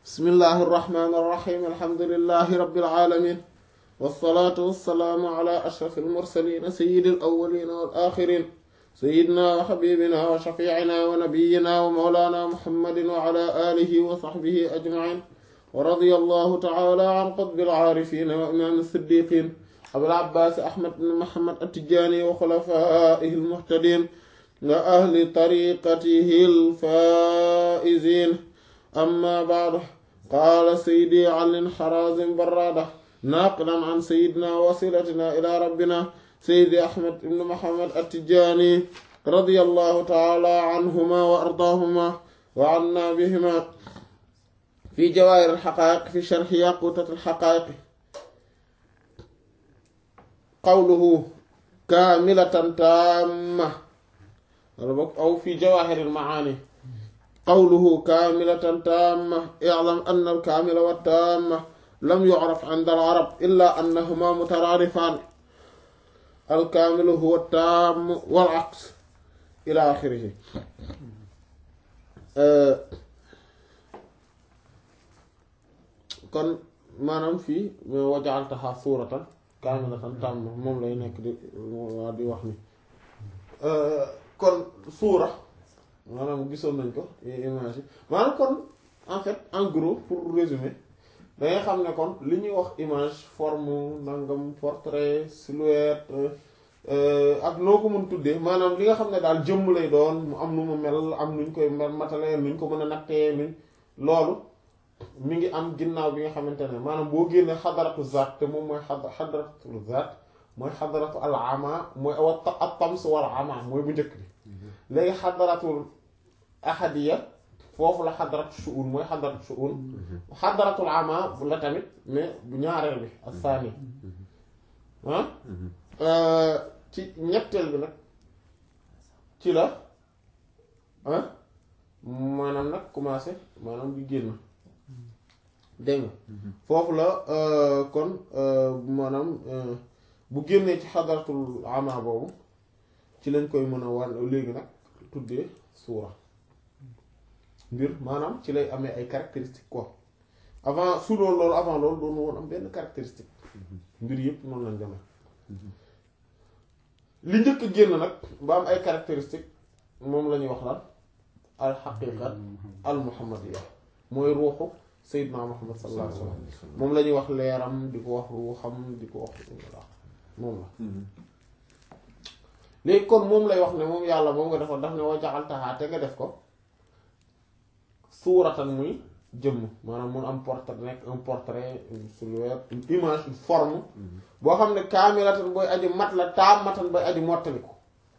bismillahi irrahmani irrahim alhamdulilahi rabbil alamin wassalaatu wassalaamu ala ashraf almursalin sayidi alawalina wal axirin sayidina wa xabibina wa shafiicina wa nabiyina wa mawlana muhammadin wa ala alihi wa saxbihi ajmain wa radia allahu taala an qutbi alcaarifina wa imaam siddiqin abil abbaas ahmad bin muhammad attijaani wa xulafaihi almuhtadin wa ahli tariqatihi alfaa'izin amma ba'du qaala sayyidi Ali Harazim Barrada naaqilan an sayyidina wasilatina ila rabbina sayyidi Ahmad ibn Muhammad at-Tijaani radiyallahu ta'ala anhuma wa ardaahuma wa anna bihima fi jawaahir al-haqaa'iq fi sharhi yaquutat al-haqaa'iq qawluhu kaamilatan taamma aw fi jawaahir al-ma'aani qawluhu kaamilatan taamma i'lam anna al-kaamila wat-taamma lam yu'raf 'inda al-'arab illaa annahumaa mutaraadifaan al-kaamilu huwa at-taammu wal-'aks ilaa aaxirihi kon maanaam fii wa ja'altahaa suuratan kaamilatan taamma moom lay nekk di waa di wax ni kon suura maanaam gisoon nañ ko image yi maanaam kon en fait en gros pour résumer da ngay xam ne kon li ñuy wax image forme nangam portrait silhouette ak noo ko mën tuddee maanaam li nga xam ne daal jëmm lay doon mu am nu mu mel am nuñ koy mel matale nuñ ko mën a nattee nuñ loolu mi ngi am ginnaaw bi nga xamante ne maanaam boo génnee xadaratu zaat te moom mooy xadaratu zaat mooy xadaratu al ama mooy at tams wal ama mooy bu njëkk bi léegi xadaratul ahadiya foofu la xadaratu shu'un mooy xadaratu shu'un xadaratul ama la tamit mais bu ñaareel bi ak saani ah ci ñetteel bi nag ci la ah maanaam nag commencé maanaam di génn dégg nga foofu la kon maanaam bu génnee ci xadaratul ama boobu ci lañ koy mën a wan léegi nag tuddee suura mbir maanaam ci lay amee ay caractéristiques quoi avant su doon loolu avant loolu doon woon am benn caractéristique mbir yëpp noonu lañ demee li njëkk génn nag ba am ay caractéristiques moom la ñuy wax lan al xaqiqa al muhammadiya mooy ruuxu sayyidna muhammad sallallahu alayhi wa sallam moom la ñuy wax leeram di ko wax ruuxam di ko wax moom la léegi kon moom lay wax ne moom yàlla moom nga defoon daf ne wa jaxaltaxaa te nga def ko suuratan muy jëmm maanaam mun am portrait nekk un portrait une silhouette une image une forme boo xam ne kaamilatan booy aji mat la taamatan booy aji mottaliku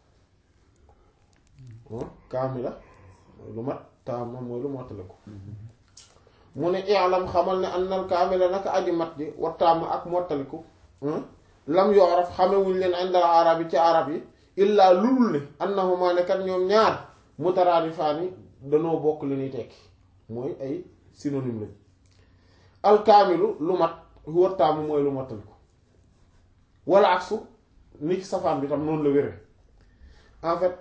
kaamila mooy lu mat taama mooy lu mottaliku mu ne i'lam xamal ne annal kaamila naka aji mat ji wa taama ak mottaliku lam yooraf xamewuñ leen indal arab yi ci arab yi illaa lulul ne annahuma ne kat ñoom ñaar mutaraadifaani danoo bokk li ñuy tekki mooy ay synonyme lañ alkaamilu lu mat huwa taamu mooy lu mottali ko wala aksu ni ci safaan bi tam noonu la wére en fait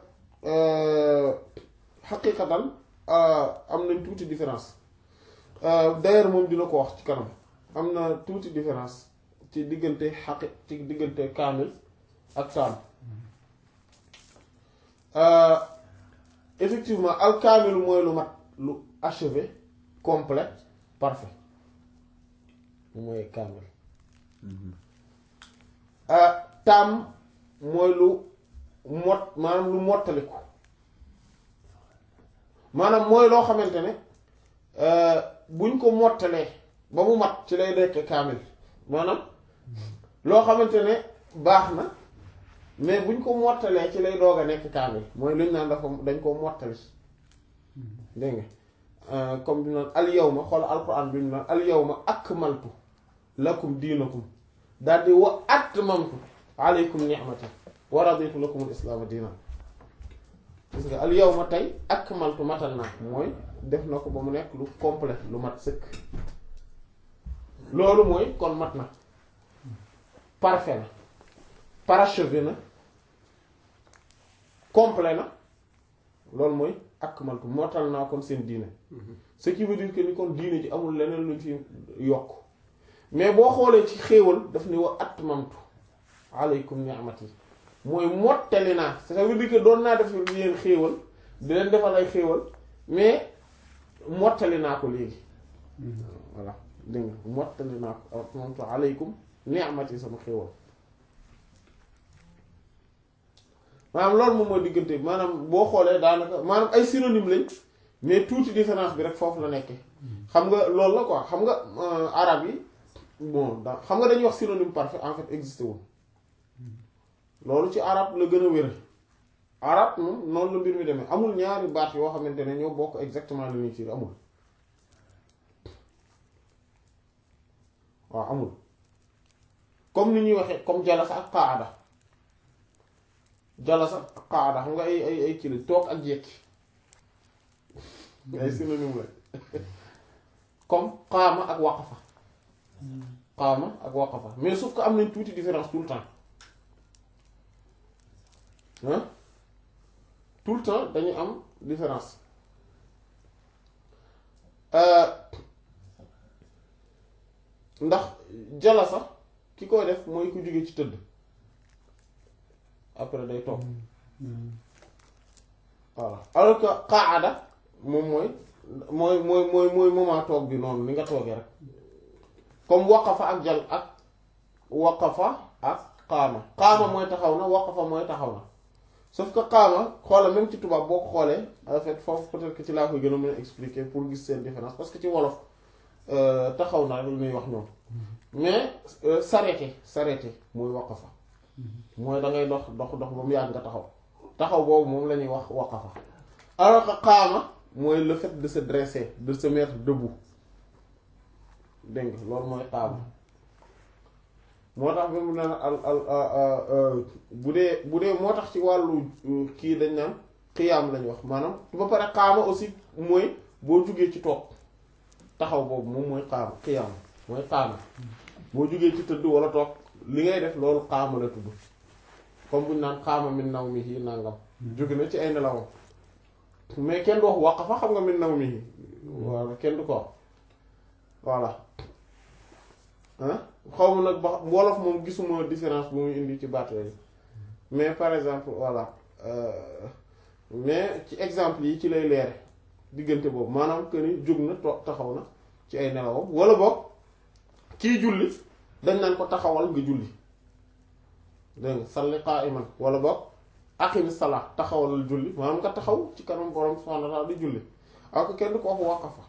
xaqiqatan am nañ tuuti différence d'ailleurs moom dina ko wax ci kanam am na tuuti différence ci diggante xaqi ci diggante kaamil ak taam effectivement alkaamilu mooy lu mat lu achevé complet parfait mooy kaamil taam mooy lu mot maanaam lu mottaliku maanaam mooy loo xamante ne buñ ko mottalee ba mu mat ci lay nekk kaamil maanaam loo xamante ne baax na mais buñ ko mottalee ci lay doog a nekk kaamil mooy luñ naan dafa dañ ko mottali dégg nga comme bi naan al yawma xool alquran bi ñu naan al yawma akmaltu lakum diinakum daal di wa atmamtu alaykum ni'mati wa raditu lakum al islaama diinan gis nga al yawma tey akmaltu matal naa mooy def na ko ba mu nekk lu complet lu mat sëkk loolu mooy kon mat na parfait na parachevé na complet na loolu mooy akmaltu motal naa kon seen diine ce qui veut dire que ni kon diine ji amul leneen luñ fi yokk mais boo xoolee ci xéewal daf ni wa atmamtu alaykum ni'mati mooy mottali naa ça veut dire que doon naa def yéen xéewal di leen defal ay xéewal mais mottali naa ko léegi voilà dégg nga mottali naa ko atmamtu alaykum ni'mati sama xéewal maanaam loolu moom mooy diggante maanaam boo xoolee daanaka maanaam ay synonyme lañ mais tuuti différence bi rek foofu la nekkee xam nga loolu la quoi xam nga arab yi bon da xam nga dañuy wax synonyme parfait en fait existé wul loolu ci arab la gën a wér arab moom noonu la mbir mi demee amul ñaari baat yoo xamante ne ñoo bokk exactement li ñuy firi amul waaw amul comme ni ñuy waxee comme jalasa ak qaada jalasa ak qaada xam nga ay ay ay kii la toog ak jekki ay synonyme la comme qaama ak waqafa qaama ak waqafa mais sauf que am nañ tuuti différence tout le temps hein tout le temps dañu am différence ndax jala sax ki koy def mooy ku jóge ci tëdd après day toog voilà alors que qaada moom mooy mooy mooy mooy mooy moment toog bi noonu ni nga toogee rek comme waqafa ak jal ak waqafa ak qaama qaama mooy taxaw na waqafa mooy taxaw na sauf que qaama xoola même ci tubaab boo ko xoolee en fait foofu peut-être que ci laa koy gën a mën a expliquer pour gis seen différence parce que ci wolof taxaw na rek lu ñuy wax ñoom mais s'arrêter s'arrêter mooy waqafa mooy da ngay dox dox dox ba mu yàgg nga taxaw taxaw boobu moom la ñuy wax waqafa alors que qaama mooy le fait de se dresser de se mettre debout dégg nga loolu mooy qaama moo tax ba mu naan al al bu dee bu dee moo tax ci wàllu kii dañ naan xiyaam lañu wax maanaam ba pare qaama aussi mooy boo jugee ci toog taxaw boobu moom mooy qaama xiyaam mooy qaama boo jugee ci tëdd wala toog li ngay def loolu qaama la tudd comme bu ñu naan qaama min nawmihi nangam jóge na ci ay nelawam mais kenn du wax waqafa xam nga min nawmihi walla kenn du ko wax voilà ah xaw ma nag ba wolof moom gisuma différence bu muy indi ci baat yooyu mais par exemple voilà mais ci exemple yi ci lay leere diggante boobu maanaam que ni jóg na to taxaw na ci ay nelawam wala boog kii julli dañ naan ko taxawal nga julli dégg nga salli qa'iman wala boog aqimi salaa taxawal julli maanaam nga taxaw ci kanam borom subhanahu wa ta'ala di julli ak kenn du ko wax waqafa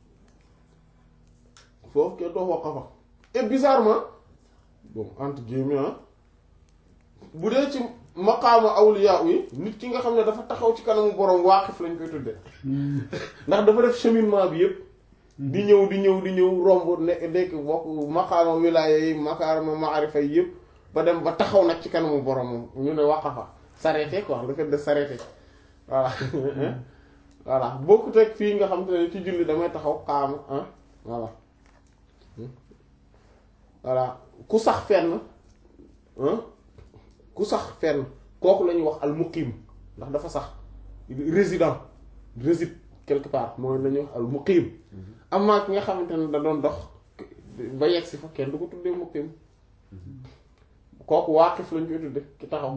foofu kenn du wax waqafa et bizarrement bon entre guillemets bu dee ci maqaama awliya yi nit ki nga xam ne dafa taxaw ci kanamu borom waaqif lañ koy tudde ndax dafa def cheminement bi yépp di ñëw di ñëw di ñëw romb ne nekk bokk maqaama wilaaya yi maqaama maarifa yi yépp ba dem ba taxaw nag ci kanamu borom ñu ne waqafa s'arrêter quoi le fait de s'arrêter voilà voilà bokkut ak fii nga xam te ne ci julli damay taxaw xaama ah voilà voilà ku sax fenn ku sax fenn kooku la ñuy wax al muqim ndax dafa sax résident réside quelque part mooy la ñuy wax al muqim amaa ki nga xamante ne da doon dox ba yegg si fa kenn du ko tuddee muqim kooku waaqif lañ koy tudde ki taxaw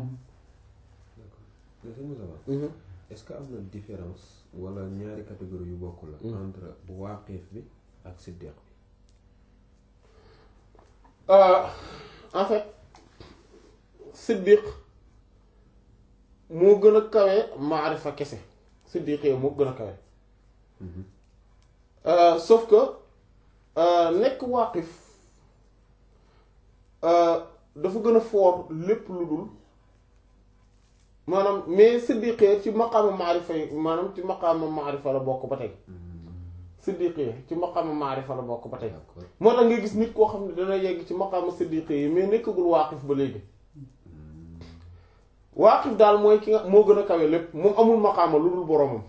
est-ce que am na différence wala ñaari catégorie yu bokk la entre waaqif bi ak siddiq bi en fait siddiq moo gën a kawe maarifa kese siddiq yi moo gën a kawe sauf que nekk waaqif dafa gën a foor lépp lu dul maanaam mais siddiqee ci maqaama maarifa yi maanaam ci maqaama maarifa la bokk ba tey siddiqee ci maqaama maarifa la bokk ba tey moo tax nga gis nit koo xam ne dana yegg ci maqaama siddiqee yi mais nekkagul waaqif ba léegi waaqif daal mooy ki nga moo gën a kawe lépp moom amul maqaama lu dul boromam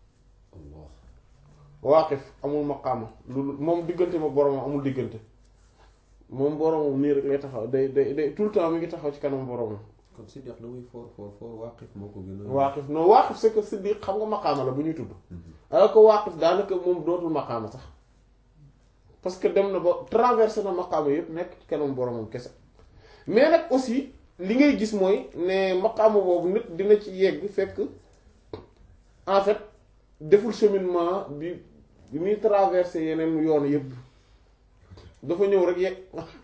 waaqif amul maqaama lu dul moom diggante ma boromam amul diggante moom boromam nii rek lay taxaw day day day tout le temps mi ngi taxaw ci kanam boromam kon siddiq la muy foor foor foor waaqif moo ko gën a waaqif non waaqif c'est que siddiq xam nga maqaama la bu ñuy tudd alors que waaqif daanaka moom dootul maqaama sax parce que dem na ba traversé na maqaama yépp nekk ci kanam boromam kese mais nag aussi li ngay gis mooy ne maqaama boobu nit dina ci yegg fekk en fait deful cheminement bi bi muy traversé yeneen yoon yépp dafa ñëw rek yegg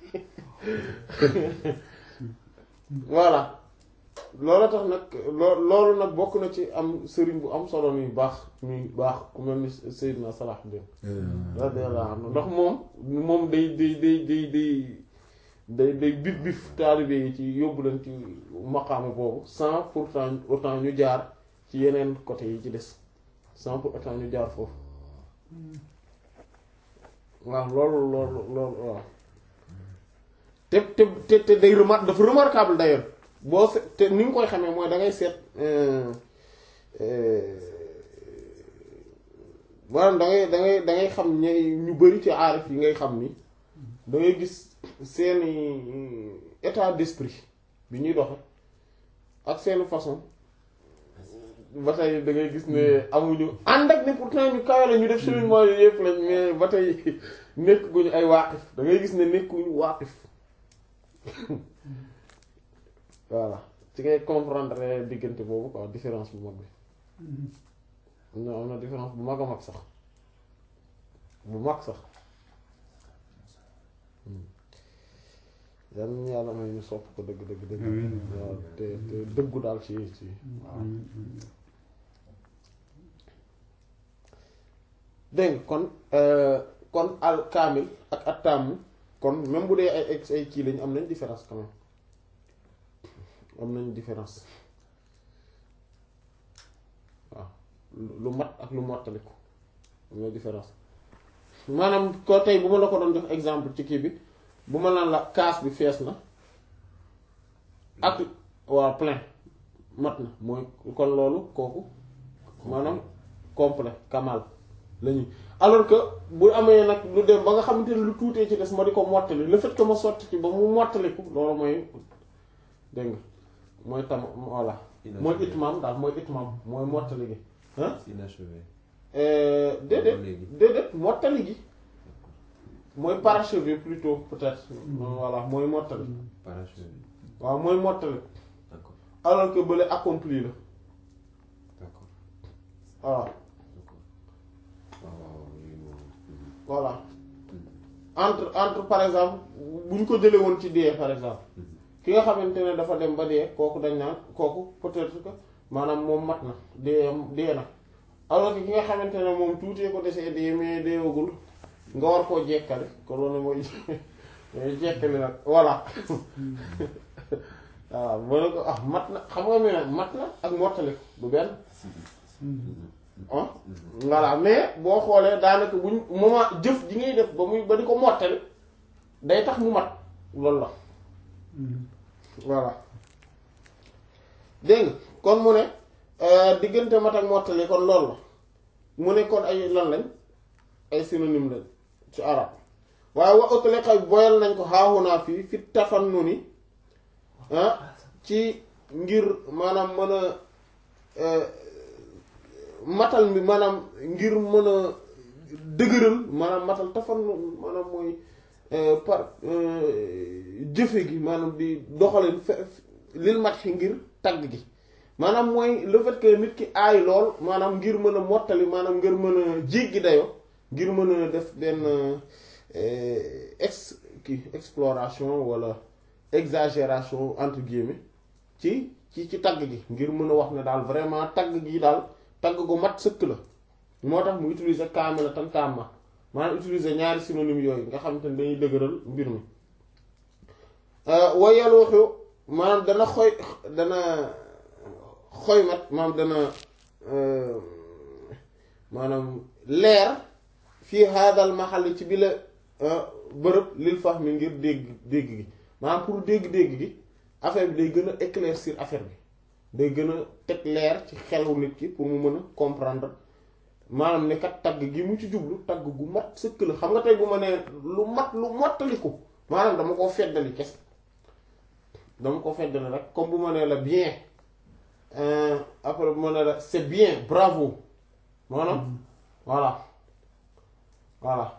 voilà loolu tax nag loo loolu nag bokk na ci am sëriñ bu am solo ni baax muy baax ku mel ni Seydina Salahuddin radiyallahu anhu ndax moom moom day day day day day day day bif bif taalibe yi ci yóbbu leen ci maqaama boobu sans pourtant autant ñu jaar ci yeneen côté yi ci des sans pour autant ñu jaar foofu waaw loolu loolu loolu waaw te te te te day remar dafa remarquable d'ailleurs boo se te ni nga koy xamee mooy da ngay seet maanaam da ngay da ngay da ngay xam ñay ñu bari ci aarif yi ngay xam ni da ngay gis seeni état d'esprit bi ñuy doxe ak seeni façon ba tey da ngay gis ne amuñu ànd ak ne pourtant ñu kawe la ñu def cheminement yooyu yëpp lañ mais ba tey nekk guñu ay waaqif da ngay gis ne nekkuñu waaqif voilà ci ngay comprendre diggante boobu quoi différence bu mag bi non am na différence bu mag a mag sax bu mag sax yal na yàlla may ñu sopp ko dëgg dëgg dëgg waaw te te dëggu daal ci ci waaw dégg nga kon kon al kaamil ak attaamu kon même bu dee ay ay ay kii lañ am nañ différence quand même am nañ différence waaw lu mat ak lu mottaliku am na différence maanaam ko tey bu ma la ko doon jox exemple ci kii bi bu ma naan la kaas bi fees na ak waa plein mat na mooy kon loolu kooku maanaam complet kamal la ñuy alors que bu amee nag lu dem ba nga xamante ne lu tuutee ci des ma di ko mottali le fait que ma sotti ci ba mu mottaliku loolu mooy dégg nga mooy tam voilà mooy itmaam daal mooy itmaam mooy mottali gi ah inachevé déedéet déedéet mottali gi mooy parachevé plutôt peut-être voilà mooy mottali parachevé waaw mooy mottali d'accord alors que bële accompli la d'accord voilà d'accord waaw waaw waaw yooyu moom voilà entre entre par exemple bu ñu ko jëlee woon ci dee par exemple ki nga xamante ne dafa dem ba dee kooku dañ naan kooku peut-être que maanaam moom mat na dee dee na alors que ki nga xamante ne moom tuutee ko desee dee mais deewagul nga war koo jekkale ko loolu mooy mooy jekkali nag voilà waaw moo ne ko ah mat na xam nga mais mat na ak mottali du benn ah voilà mais boo xoolee daanaka buñ moment jëf ji ngay def ba muy ba di ko mottali day tax mu mat loolu la voilà dégg nga kon mu ne diggante mat ak mottali kon loolu la mu ne kon ay lan lañ ay synonyme lañ ci arab waaye wa utliqa boyal nañ ko xaaxunaa fii fi tafannuni ah ci ngir maanaam mën a matal mi maanaam ngir mën a dëgëral maanaam matal tafannun maanaam mooy par jëfe gi maanaam di doxalin fe lil mat xi ngir tagg gi maanaam mooy le fait que nit ki aay lool maanaam ngir mën a mottali maanaam ngir mën a jéggi dayo ngir mën a def benn ex kii exploration wala exagération entre guillemets ci ci ci tagg gi ngir mën a wax ne daal vraiment tagg gi daal tagg gu mat sëkk la moo tax mu utiliser kaamila tan kaama maanaam utiliser ñaari synonyme yooyu nga xam te ne dañuy dëgëral mbir mi wayal waxu maanaam dana xoy dana xoymat maanaam dana maanaam leer fii haadal maxal ci bi la bërëb lil fahmi ngir dégg dégg gi maanaam pour dégg-dégg gi affaire bi day gën a éclaircir affaire bi day gën a teg leer ci xelu nit ki pour mu mën a comprendre maanaam ne kat tagg gi mu ci jublu tagg gu mat sëkk la xam nga tey bu ma nee lu mat lu mottaliku maanaam dama koo feddali kes dama ko feddale rek comme bu ma nee la bien euh, après bu ma nee la c'est bien bravo maanaam voilà voilà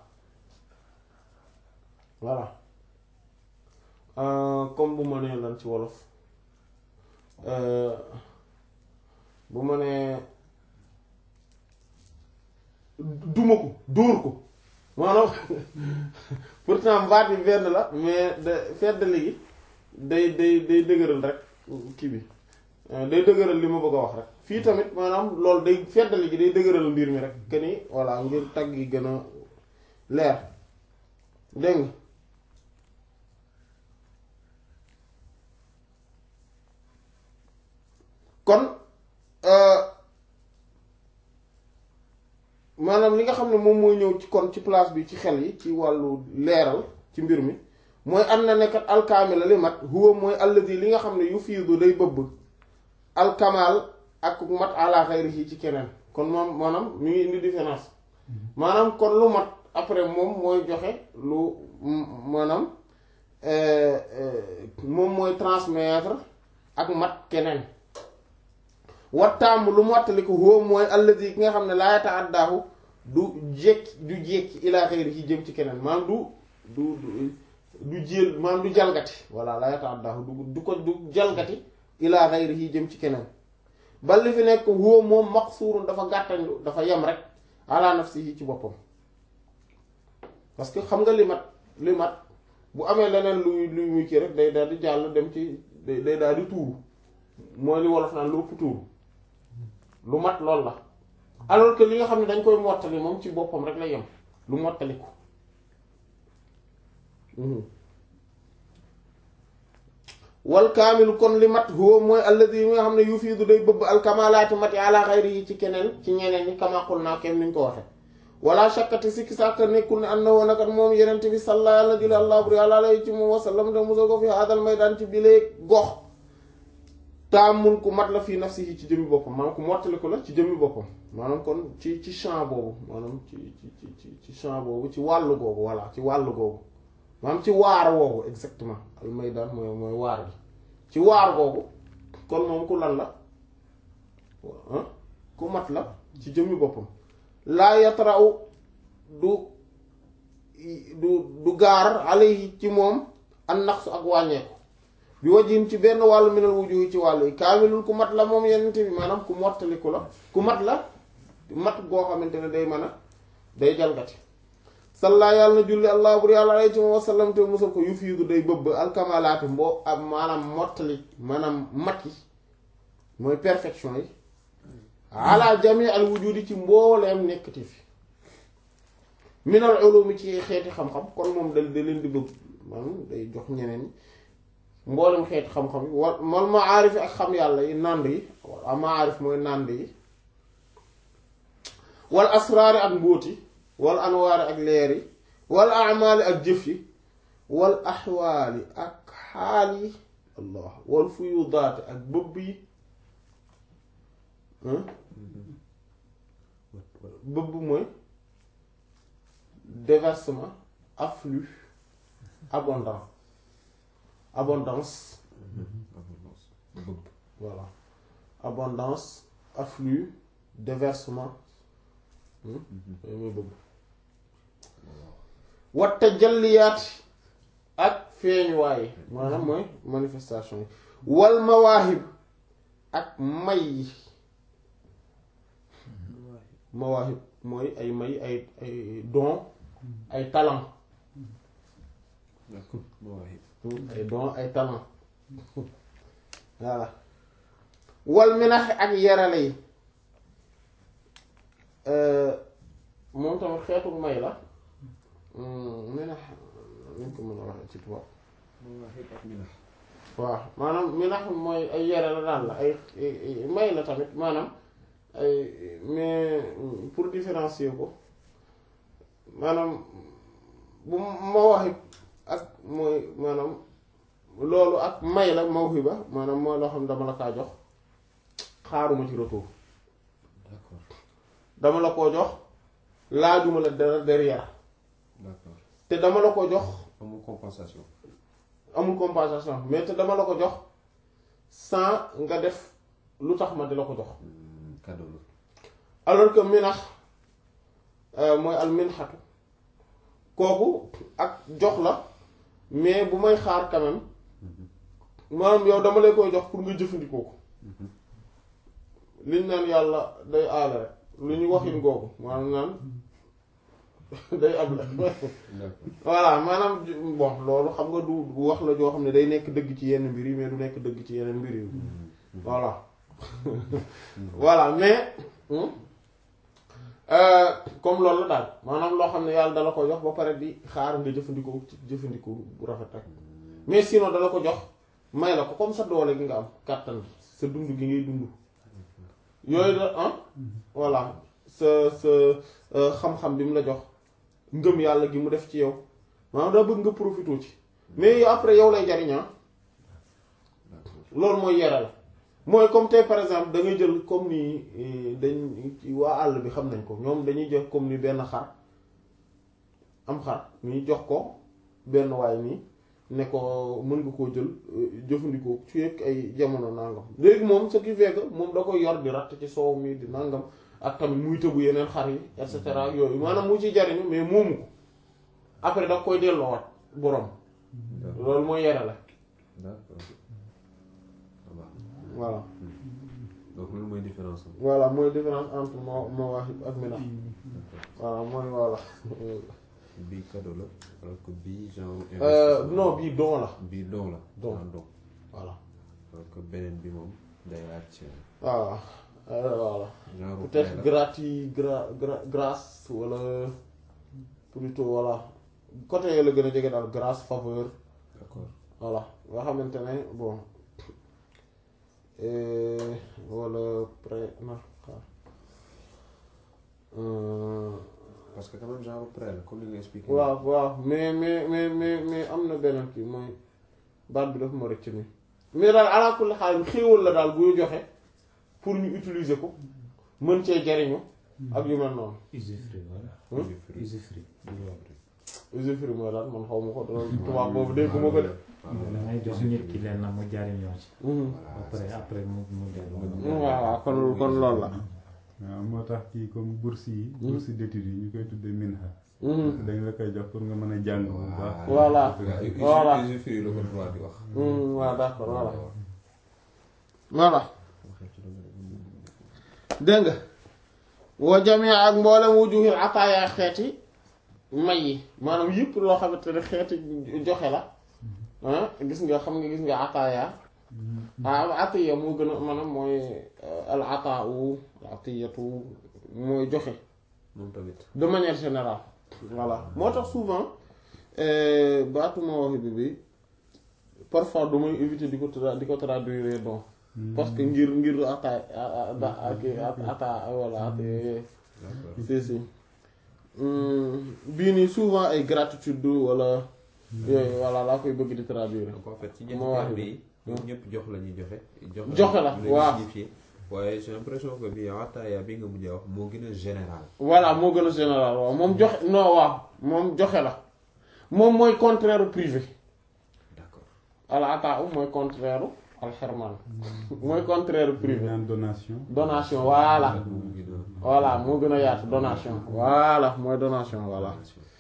voilà Euh, comme bu ma nee lan ci wolof euh, bu ma nee duma ko dóor ko maanaam pourtant baat yi benn la mais de feddali gi day day day dëgëral rek kii bi euh, day dëgëral li ma bëgg a wax rek fii tamit maanaam loolu day feddali gi day dëgëral mbir mi rek que ni voilà ngir tagg yi gën a leer dégg nga kon euh, maanaam li nga xam ne moom mooy ñëw ci kon ci place bi ci xel yi ci wàllu leeral ci mbir mi mooy am na nekkat alkaamila li mat huwa mooy alladi li nga xam ne yu fiidu day bëbb alkamal ak mat ala xayrihi ci keneen kon moom maanaam mi ngi indi différence maanaam kon lu mat après moom mooy joxe lu maanaam euh, euh, moom mooy transmettre ak mat keneen wattaamu lu mottali ko huwa mooy alladi ki nga xam ne laa yata'addaahu du jekki du jekki ilaa xayri ci jëm ci keneen maanaam du du du du jéel maanaam du jalgati voilà laa yata'addaahu du du ko du jalgati ilaa xayri ci jëm ci keneen bal li fi nekk huwa moom maqsuurun dafa gàttañlu dafa yem rek ala nafsihi ci boppam parce que xam nga li mat li mat bu amee leneen luy luy muy kii rek day daal di jàll dem ci day day daal di tuuru mooy li wolof naan lu ëpp tuuru lu mat lool la alors que li nga xam ne dañ koy mottali moom ci boppam rek la yem lu mottali ko wal kaamilu kon li mat huwa mooy alladi yi nga xam ne yufiidu day bëbb alkamalaati mati ala xayri yi ci keneen ci ñeneen ñi kamakul naa kenn niñ ko waxe wala shakkati sikki sàkk nekkul ne anna woon akat moom yenent bi salla yàlla jula allah buri àla alayhi ci moom wasallam te musa ko fi haadal maydaan ci bilee gox taamun ku mat la fii nafsihi ci jëmmi boppam maanaam ku mottali ko la ci jëmmi boppam maanaam kon ci ci champ boobu maanaam ci ci ci ci champ boobu ci wàllu googu voilà ci wàllu googu maanaam ci waar woogu exactement al maydaan mooy mooy waar bi ci waar googu kon moom ku lan la ku mat la ci jëmmi boppam laa yatraw du du du gaar alayhi ci moom an naqsu ak wàññeeku bi wajin ci benn wàllu minal wujuhi ci wàllu yi kaamilul ku mat la moom yenente bi maanaam ku mottaliku la ku mat la mat goo xamante ne day mën a day jalgati salla yàlla na julli allah bur yàlla alay ci moom wasallam te musal ko yu fiidu day bëbb alkamalaati mboo ak maanaam mottali maanaam mat yi mooy perfection yi ala jami al wujudi ci mbooleem nekkati fi minal ulumi ci xeeti xam-xam kon moom da da leen di bëgg maanaam day jox ñeneen ñi mboolem xeeti xam-xam yi wal mal maarif yi ak xam yàlla yi nànd yi wala maarif mooy nànd yi wal asraari ak mbóoti wal anwaari ak leer yi wal amaali ak jëf yi wal axwaali ak xaal yi allah wal fuyudaati ak bëbb yi bëbb mooy déversement afflux abondant abondance bëbb voilà abondance afflux déversement yooyu mooy bëbb wat tajalliyaat ak feeñuwaay maanaam mooy manifestation yi wal mawaahib ak may yi mawaahib mooy ay may ay ay don ay talent mawaahib ay don ay talent voilà wal minax ak yarale yi moom tamit xeetu may la minax nañ ko mën a waxee ci tubaab mawaahib ak minax waaw maanaam minax mooy ay yare la daal la ay may la tamit maanaam ay mais pour différencier ko maanaam bu mawahib ak mooy maanaam loolu ak may la mawhiba maanaam mooy loo xam ne dama la kaa jox xaaruma ci retour d'accord dama la koo jox laajuma la dara derrière d'accord te dama la ko jox amul compensation amul compensation mais te dama la ko jox sans nga def lu tax ma di la ko jox cadeau la alors que minax mooy al minxatu kooku ak jox la mais bu may xaar quand même maanaam yow dama lay koy jox pour nga jëfandikoo ko liñ naan yàlla day aale rek lu ñu waxin googu maanaam naan day am la d'accord voilà maanaam bon loolu xam nga du du wax la joo xam ne day nekk dëgg ci yenn mbir yi mais du nekk dëgg ci yeneen mbir yi voilà voilà mais hmm, euh, comme loolu la daal maanaam loo xam ne yàlla dala ko jox ba pare di xaar nga jëfandikoo ci jëfandikoo bu rafet rek mais sinon dala ko jox may la ko comme sa doole gi nga am kàttan gi sa dund gi ngay dund yooyu la ah voilà sa sa euh, xam-xam bi mu la jox ngëm yàlla gi mu def ci yow maanaam daa bëgg nga profité ci mais yow après yow lay jariñaa loolu mooy yere la mooy comme tey par exemple da ngay jël comme ni eh, dañ ci waa àll bi xam nañ ko ñoom dañuy jox comme ni benn xar am xar nii jox ko benn waay nii ne ko mën nga koo jël euh, jëfandikoo ci yëg ay jamono nangam léegi moom ce qui fait que moom da koy yor di ratt ci soow mi di nangam ak tamit muy tëbu yeneen xar yi et cetera ak yooyu maanaam mu ci jariñu mais moomu ko après da koy delloowaat borom loolu mooy yere la d'accord ça va voilà donc loolu mooy différence am voilà mooy différence entre moo mawaahib ak minax voilà mooy voilà bii cadeau la alors que bii genre Euh, investissement. non bii don la bii don la Don. ah, don voilà alors que beneen bi moom day laaj voilà Euh, voilà genre peut-être prêt la. grati gra gra grâce wala plutôt voilà côté yooyu la gën a jege daal grâce faveur d'accord voilà nga xamante ne bon euh, wala pré na xaar Euh, parce que quand même genre prêt la comme li nga expliqué waaw waaw mais mais mais mais mais am na beneen kii mooy baat bi dafa ma rëcc nii mais daal ala kulli xaal xéewal la daal buy joxe pour ñu utiliser ko mën cee jariñu ak yu mel noonu usufruit voilà Hmm? usufruit usufruit mooy daal man xaw ma ko dara tubaab boobu dégguma ko de da ngay jox nit ki leen na mu jariñoo ci Mhm. après après mu mu delloo waaw kon kon loolu la waaw moo tax kii comme bourse yi bourse d'études yi ñu koy tuddee minha Mhm. dañ la koy jox pour nga mën a jàng bu baax Voilà. Voilà. usufruit la ko droit di wax Mhm, waaw d'accord voilà voilà dégg nga wa jamii ak mboolem wujuhil ataaya xeeti may yi maanaam yëpp loo xamante ne xeeti joxe la ah gis nga xam nga gis nga ataaya ah atiya moo gën a maanaam mooy euh, al ataau al atiyatu mooy joxe moom tamit de manière générale voilà moo tax souvent euh, baatu mawahib bi parfois du may éviter di ko tra di ko traduire don parce que ngir ngir ata da ak ata voilà at d'accord si si Hmm, bii nii souvent ay gratitude wala yooyu voilà laa koy bëgg di traduire donc en fait ci ñetti moo wax termes yi ñoom ñëpp jox la ñuy joxe joxe Joxe la, lu waaw. signifié waaye j'ai l'impression que bi ataaya bi nga mujjee wax moo gën a général voilà moo gën a général waaw moom joxe non waaw moom joxe la moom mooy contraire u privé d'accord al ata u mooy contraire u al xerman mooy contraire u privé naan donation donation voilà moo gën a voilà moo gën a yaatu donation voilà mooy donation voilà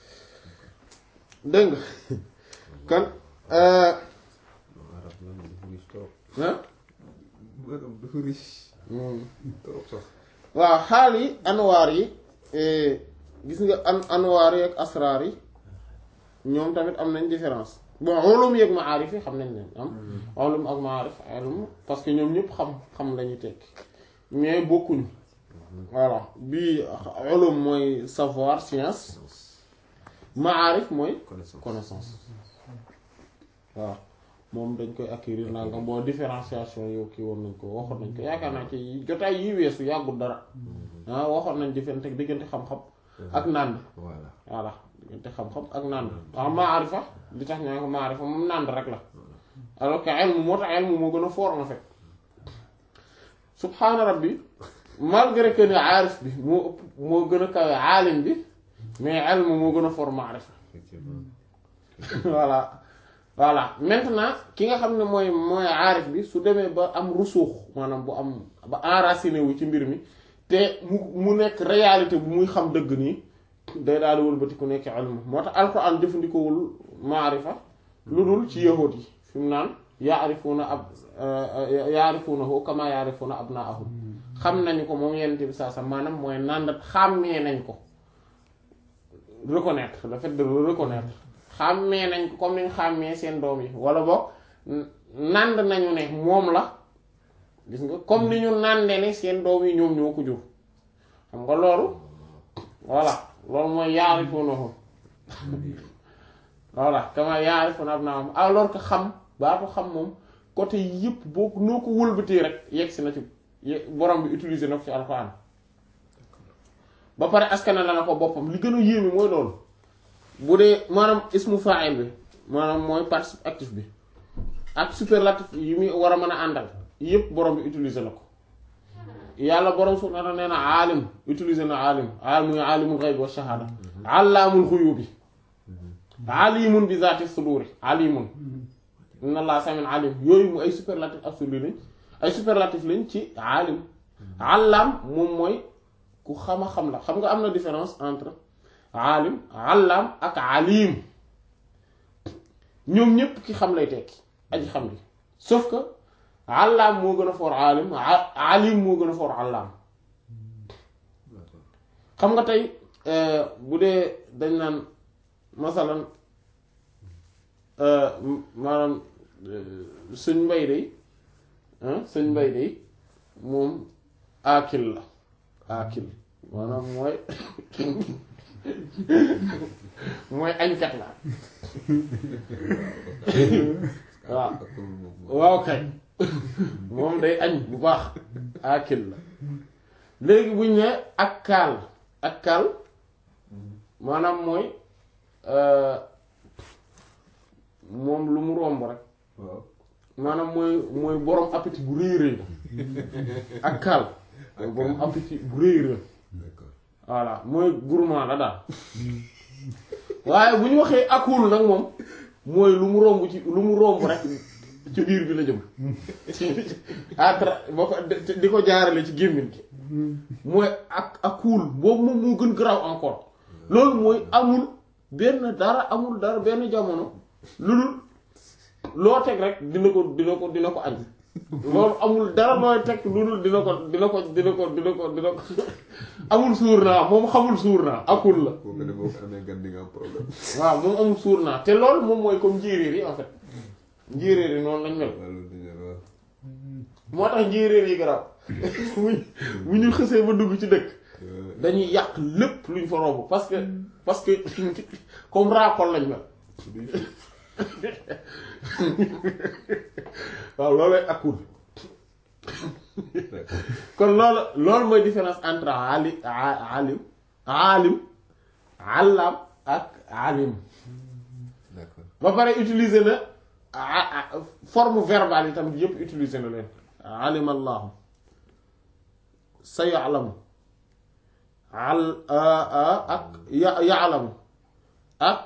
dégg nga kon euh, arab la moom dafa riche trop ah maanaam dafa riche hmm. trop sax waaw xaal yi anwaar yi eh, gis nga an anwaar yi ak asraar yi ñoom tamit am nañ différence bon ulum yeeg maarif yi xam nañ leen am ulum ak maarif ilm parce que ñoom ñëpp xam xam lañuy tekki mais bokkuñu voilà bii ulum mooy savoir science maarif mooy connaissance connaissance waaw moom dañ koy acquérir nangam boo différenciation yow kii woon nañ ko waxoon nañ ko yaakaar naa ci jotaay yi weesu yàggul dara ah waxoon nañ diggante diggante xam-xam ak nànd voilà voilà diggante xam-xam ak nànd waaw maarifa li tax ñu ko maarifa moom nànd rek la alors que ilmu moo tax ilmu moo gën a fort en fait subhaana rabbi malgré que ni aarif bi moo ëpp moo gën a kawe aalim bi mais ilmu moo gën a fort maarifa effectivement voilà voilà maintenant ki nga xam ne mooy mooy aarif bi su demee ba am rusuux maanaam bu am ba enraciné wu ci mbir mi te mu mu nekk réalité bu muy xam dëgg nii day daal di wëlbati ku nekk ilmu moo tax alquran jëfandikoowul maarifa lu dul ci yahuud yi fi mu naan yaarifuuna ab yaarifuunahu kama yaarifuuna abnaahum xam nañu ko moom yenente bi saa sa maanaam mooy nàndat xàmmee nañ ko reconnaître le fait de le reconnaître xàmmee nañ ko comme niñ xàmmee seen doom yi wala boog nànd nañu ne moom la gis nga comme ni ñu nànde ne seen doom yi ñoom ñoo ko jur xam nga loolu voilà loolu mooy yaarifuunahu voilà kama yaarifuuna abnaahum alors que xam baatu xam moom côté yëpp boo noo ko wëlbatee rek yegg si na ci borom bi utiliser na ko ci alxuraan ba pare askana la na ko boppam li gën a yéeme mooy loolu bu dee maanaam ismu fa'il bi maanaam mooy participe actif bi ak superlatif yi muy war a mën a àndal yëpp borom bi utiliser na ko yàlla borom subhaanahu wa ta'aala nee na aalim utiliser na aalim aalim muy aalimul ghaybi wa shahaada allaamul ghuyubi alimun bi zaati suduri alimun inna allah samin alim yooyu mu ay superlatif absolu lañ ay superlatif lañ ci alim allam moom mooy ku xama xam la xam nga am na différence entre alim allam ak alim ñoom ñépp ki xam lay tekki aji xam li sauf que allam moo gën a foor alim alim moo gën a foor allam xam nga tey bu dee dañ naan masalan maanaam sëñ mbay day sëñ mbay day moom aakil la aakil maanaam mooy mooy añkat la waaw waaw kay moom day añ bu baax aakil la léegi buñ ne ak kaal ak kaal maanaam mooy moom lu mu romb rek maanaam mooy mooy borom appétit bu rëy rëy ak kaal mooy borom appétit bu rëy rëy voilà mooy gourmand la daal waaye bu ñu waxee akul nag moom mooy lu mu romb ci lu mu romb rek ci biir bi la jëm atra boo ko di ko jaarale ci gémmiñ gi mooy ak akul boobu moom moo gën garaaw encore loolu mooy amul benn dara amul dara benn jamono lu dul loo teg rek dina ko dina ko dina ko añ loolu amul dara looy teg lu dul dina ko dina ko dina ko dina ko dina ko amul suur naa moom xamul suur naa akul la boo ko ne boo ko amee gan di nga am problème. waaw moom amul suur naa te loolu moom mooy comme njéeréer yi en fait njéeréer yi noonu lañ mel waaw loolu dina waaw. moo tax njéeréer yi garaaw bu bu ñu xësee ba dugg ci dëkk dañuy yàq lépp luñ fa romb parce que parce que comme raakol lañ mel waaw loolooy akul kon loolu loolu mooy différence entre ali alim alim allam ak alim d'accord ba pare utiliser na a- a- forme verbale itam yépp utiliser na leen alima allahu sa ya'lamu al ak ya ya'lamu ak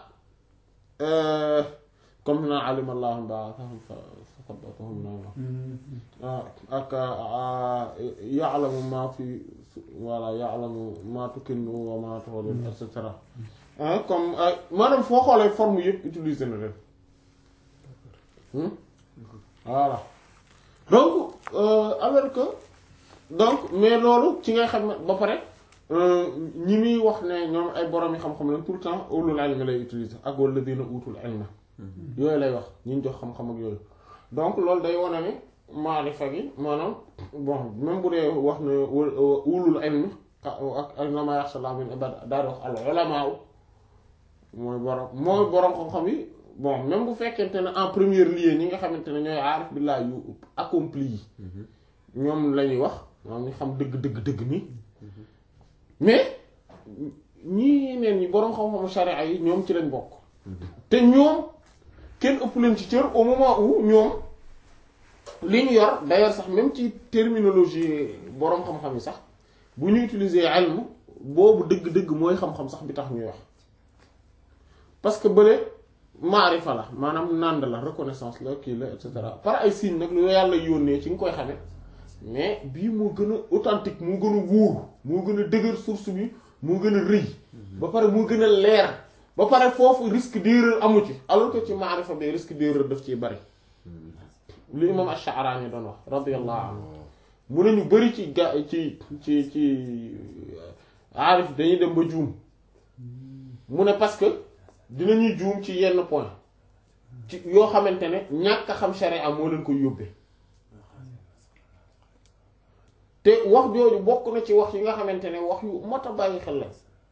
comme na alima allahu ba'athahum fa sabbatahum na ak ya'lamu ma fi voilà ya'lamu ma tukinnu wa ma tu'linu et cetera comme maanaam foo xoolee forme yëpp utiliser na leen voilà donc alors que donc mais loolu ci ngay xam ne ba pare ñi muy wax ne ñoom ay borom yi xam-xam lañ tout le temps ulul ilmi lay utiliser ak walladina utul ilma yooyu lay wax ñi ñu jox xam-xam ak yooyu donc loolu day wane ni maarifa gi maanaam bon même bu dee wax ne ulul ilmi ak innama yaxsha Allah min ibad daal di wax al ulama mooy borom mooy borom xam-xam yi bon même bu fekkente ne en première lieu ñi nga xamante ne ñooy aarif billah yu accompli yi ñoom la ñuy wax maanaam ñu xam dëgg dëgg dëgg nii mais ñii neen ñi borom xam-xamu sharia yi ñoom ci lañ bokk te ñoom kenn ëpp leen ci cër au moment où ñoom li ñu yor d'ailleurs sax même ci terminologie borom xam-xam yi sax bu ñu utiliser ilm boobu dëgg-dëgg mooy xam-xam sax bi tax ñuy wax parce que bële maarifa la maanaam nànd la reconnaissance la kii la et cetera par ay signes nag lu yàlla yónnee ci nga koy xame mais bii moo gën a authentique moo gën a wóor moo gën a dëgër source bi moo gën a rëy ba pare moo gën a leer ba pare foofu risque d'erreur amu ci alors que ci maarifa bi risque d'erreur daf ciy bari li imam Ash-Sha'rani doon wax radiyallahu anhu mu ne ñu bari ci ga ci ci ci aarif dañuy dem ba juum mu ne parce que dinañuy juum ci yenn point ci yoo xamante ne ñàkk a xam sharia moo leen koy yóbbee te wax jooju bokk na ci wax yi nga xamante ne wax yu mot a bàyyi xel la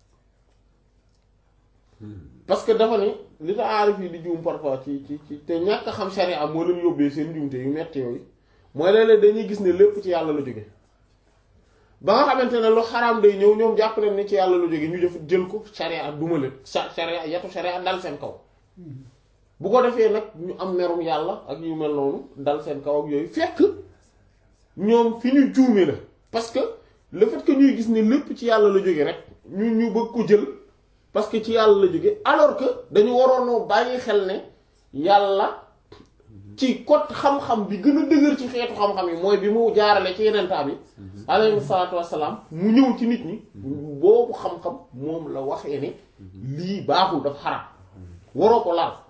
parce que dafa ni li tax aarif yi di juum parfois ci ci ci te ñàkk a xam sharia moo leen yóbbee seen njuumte yu metti yooyu mooy léeg-léeg dañuy gis ne lépp ci yàlla la jóge ba nga xamante ne lu xaraam day ñëw ñoom jàpp nañ ni ci yàlla la jóge ñu def jël ko sharia duma leen sa sharia yatu sharia dal seen kaw bu ko defee nag ñu am merum yàlla ak yu mel noonu dal seen kaw ak yooyu fekk ñoom fi ñu juume la parce que le fait que ñuy gis ne lépp ci yàlla la jóge rek ñu ñu bëgg ko jël parce que ci yàlla la jóge alors que dañu waroonoo bàyyi xel ne yàlla ci côté xam-xam bi gën a dëgër ci xeetu xam-xam yi mooy bi mu jaarale ci yeneen bi alayhi salaatu wassalaam mu ñëw ci nit ñi boobu xam-xam moom la waxee ne lii baaxul dafa xaraam waroo ko laal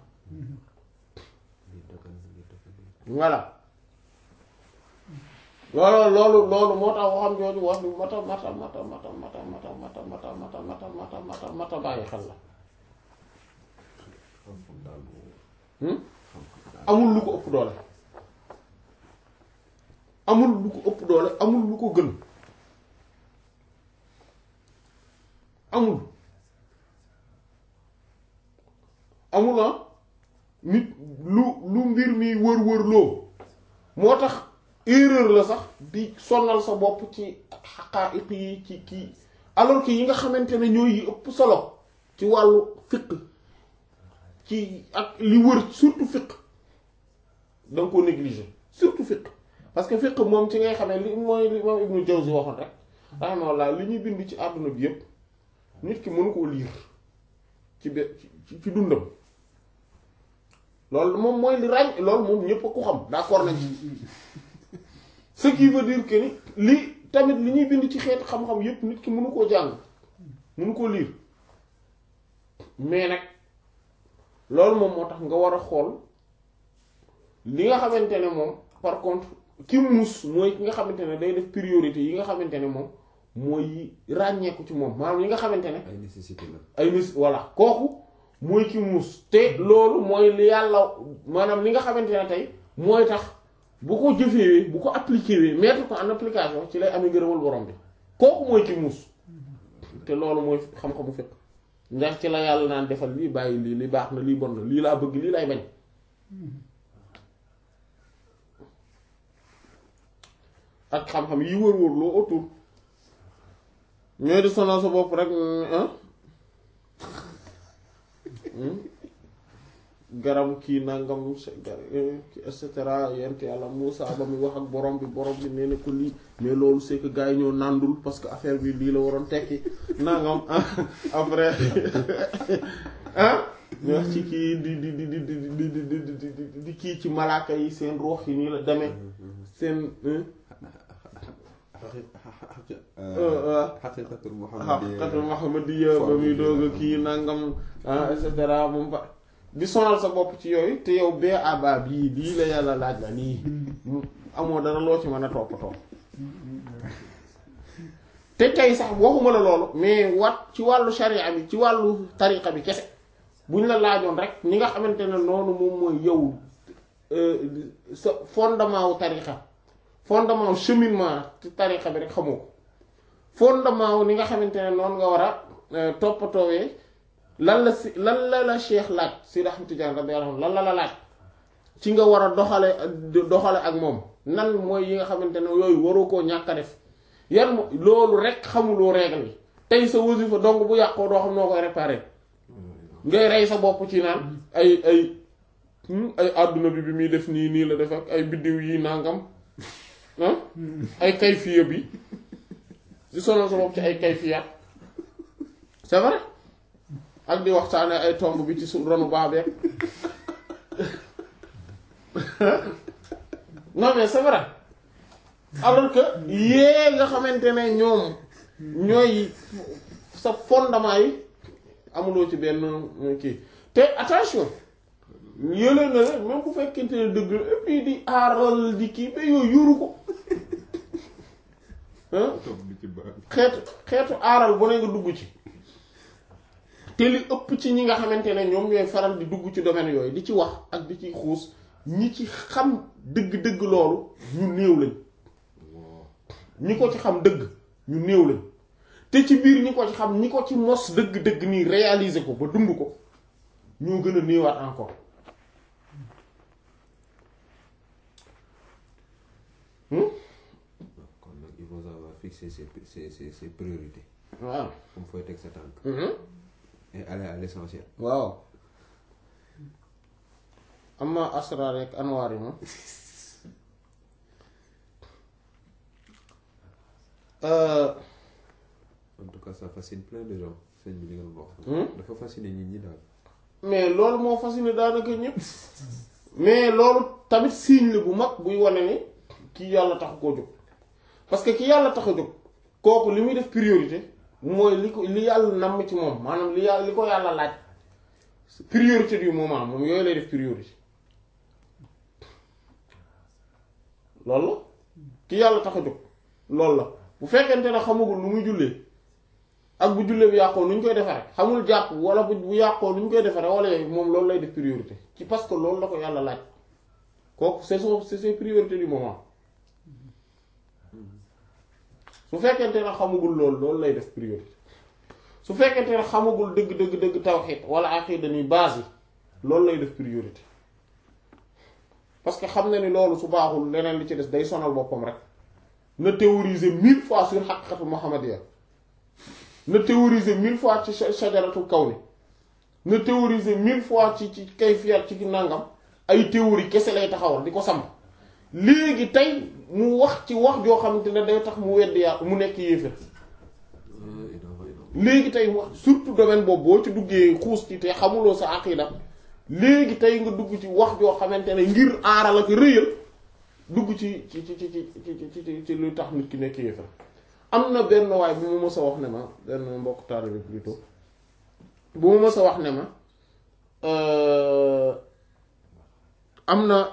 voilà loolu loolu loolu moo tax waxam jooju wax bi mata mata mata mata mata mata mata mata mata mata mata mata mata bàyyi xel la amul lu ko ëpp doole amul lu ko ëpp doole amul lu ko gën amul amul ah nit lu lu mbir mi wër-wër loo moo tax erreur la sax di sonal sa bopp ci xaqaa'iq yi ci kii alors que yi nga xamante ne ñooy yi ëpp solo ci wàllu fiqh ci ak li wër surtout fiqh da nga ko négliger surtout fiqh parce que fiqh moom ci ngay xamee li mooy li moom Ibnu Jawzi waxoon rek rahimahullah li ñuy bind ci àdduna bi yépp nit ki mënu koo liir ci be ci ci dundam loolu moom mooy li ràññ loolu moom ñépp a ko xam d'accord nañ ci ce qui veut dire que ni li tamit li ñuy bind ci xeet xam-xam yépp nit ki mënu koo jàng mënu koo liir mais nag loolu moom moo tax nga war a xool li nga xamante ne moom par contre ki muus mooy ki nga xamante ne day def priorité yi nga xamante ne moom mooy ràññeeku ci moom maanaam yi nga xamante ne ay nécessité la ay nis voilà kooku mooy ki muus te loolu mooy li yàlla maanaam li nga xamante ne tey mooy tax bu ko jëfewee bu ko appliqué wee mettre ko en application ci lay amee ngërëmal borom bi kooku mooy ki muus te loolu mooy xam-xamu fekk ndax ci la yàlla naan defal lii bàyyi lii li baax na lii bon na lii laa bëgg lii lay bañ ak xam-xam yi wër-wër loo autour ñooy di sonal sa bopp rek garam kii nangam et cetera yent yàlla Muusa ba muy wax ak borom bi borom bi nee na ko lii mais loolu c'est que gars yi ñoo nàndul parce que affaire bi lii la waroon tekki nangam après ah ñu wax ci kii di di di di di di di di kii ci malaaka yi seen ruux yi nii la demee seen xaqiqatul xaqiqatul muhammadiyya ba muy doog a kii nangam et cetera moom ba di sonal sa bopp ci yooyu te yow bee aba bii lii la yàlla laaj la nii amoo dara loo ci mën a toppatoo te tey sax waxuma la loolu mais wat ci wàllu sharia bi ci wàllu tariqa bi kese buñ la laajoon rek ñi nga xamante ne noonu moom mooy yow sa fondement wu tariqa fondement wu cheminement ci tariqa bi rek xamoo ko fondement wu ni nga xamante ne noonu nga war a toppatoowee lan la si lan la la cheikh laaj si Ahmad Tijaan radiyallahu anhu lan la la laaj ci nga war a doxale doxale ak moom nan mooy yi nga xamante ne yooyu waroo koo ñàkk a def yan mo loolu rek xamuloo règle yi tey sa wasifa dong bu yàqoo doo xam noo koy réparer ngay rey sa bopp ci naan ay ay ay àdduna bi bi muy def nii nii la def ak ay biddiw yi nangam ah ay kayfiya bi di sonal sa bopp ci ay kayfiya c'est vrai ak di waxtaane ay tomb bi ci su ronu baax beeg non mais c'est vrai alors que yée nga xamante ne ñoom ñooy sa fondement yi amuloo ci benn kii te attention yële na la même bu fekkente ne dëgg la et puis di aaral di kii ba yooyu yuru ko hein toog di ci baax xeetu xeetu aaral bu ne nga dugg ci te li ëpp ci ñi nga xamante ne ñoom ñooy faral di dugg ci domaine yooyu di ci wax ak di ci xuus ñi ci xam dëgg-dëgg loolu ñu néew lañ ñi ko ci xam dëgg ñu néew lañ te ci biir ñi ko ci xam ñi ko ci mos dëgg-dëgg nii réaliser ko ba dund ko ñoo gën a néewaat encore hmm kon nag il faut savoir fixer ses ses ses ses priorités waaw comme fooy teg sa tànk mhm et aller à l'essentiel waaw amma asrar rek anwaar yi moom euh, en tout cas ça fascine plein de gens sëñ bi li nga doon wax Hmm? dafa fasciner nit ñi daal mais loolu moo fasciné daanaka ñëpp mais loolu tamit signe la bu mag buy wane ni kii yàlla taxu koo jóg parce que ki yàlla tax a jóg kooku li muy def priorité mooy li ko li yàlla namm ci moom maanaam li yàlla li ko yàlla laaj priorité du moment moom yooyu lay def priorité loolu la ki yàlla tax a jóg loolu la bu fekkente ne xamagul lu muy jullee ak bu jullee bu yàqoo nu ñu koy defaree xamul jàpp wala bu bu yàqoo nu ñu koy defaree wala yooyu moom loolu lay def priorité ci parce que loolu la ko yàlla laaj kooku c'est son c'est ses priorités du moment su fekkente ne xamagul loolu loolu lay def priorité su fekkente ne xamagul dëgg dëgg dëgg tawhid wala aqida ni base yi loolu lay def priorité parce que xam na ni loolu su baaxul leneen li ci des day sonal boppam rek na théoriser mille fois sur haqiqatu muhammadiyya na théoriser mille fois ci sha- shajaratu kawni na théoriser mille fois ci ci kayfiyat ci nangam ay théorie kese lay taxawal di ko samp léegi tey mu wax ci wax joo xamante ne day tax mu weddi yàlla mu nekk yéefér léegi tey mu wax surtout domaine boobu boo ci duggee xuus ci te xamuloo sa aqida léegi tey nga dugg ci wax joo xamante ne ngir aaral ak rëyal dugg ci ci ci ci ci ci ci ci lu tax nit ki nekk yéefér am na benn waay bu ma mës a wax ne ma benn mbokk taalibe plutôt bu ma mës a wax ne ma euh, am na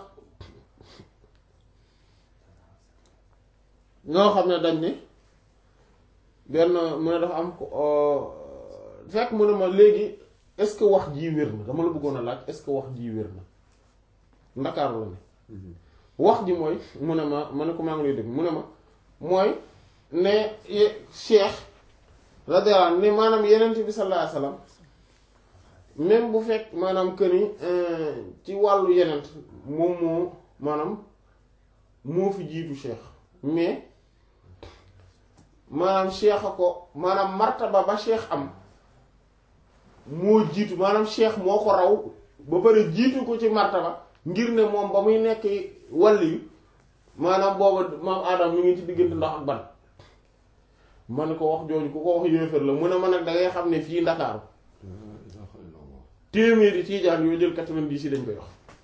ñoo xam ne dañ ne benn mu ne dafa am ko euh, fekk mu ne ma léegi est-ce que wax jii wér na dama la bëggoon a laaj est-ce que wax jii wér na ndakaaru la ne wax ji mooy mu ne ma ma ne ko maa ngi lay dégg mu ne ma mooy ne ye- cheikh radiyallahu anhu ne maanaam yenent bi sallallahu alayhi wasallam même bu fekk maanaam que ni euh, ci wàllu yenent moom moo maanaam moo fi jiitu cheikh mais maanaam cheikh a ko maanaam martaba ba cheikh am moo jiitu maanaam cheikh moo ko raw ba pare jiitu ko ci martaba ngir ne moom ba muy nekk wàlli yu maanaam booba maam Adam mi ngi ci diggante ndox ak ban ma ne ko wax jooju ku ko wax yéefar la mu ne ma nag da ngay xam ne fii Ndakaaru téeméeri tiijaan yoo jël quatre-vingt-dix yi dañ koy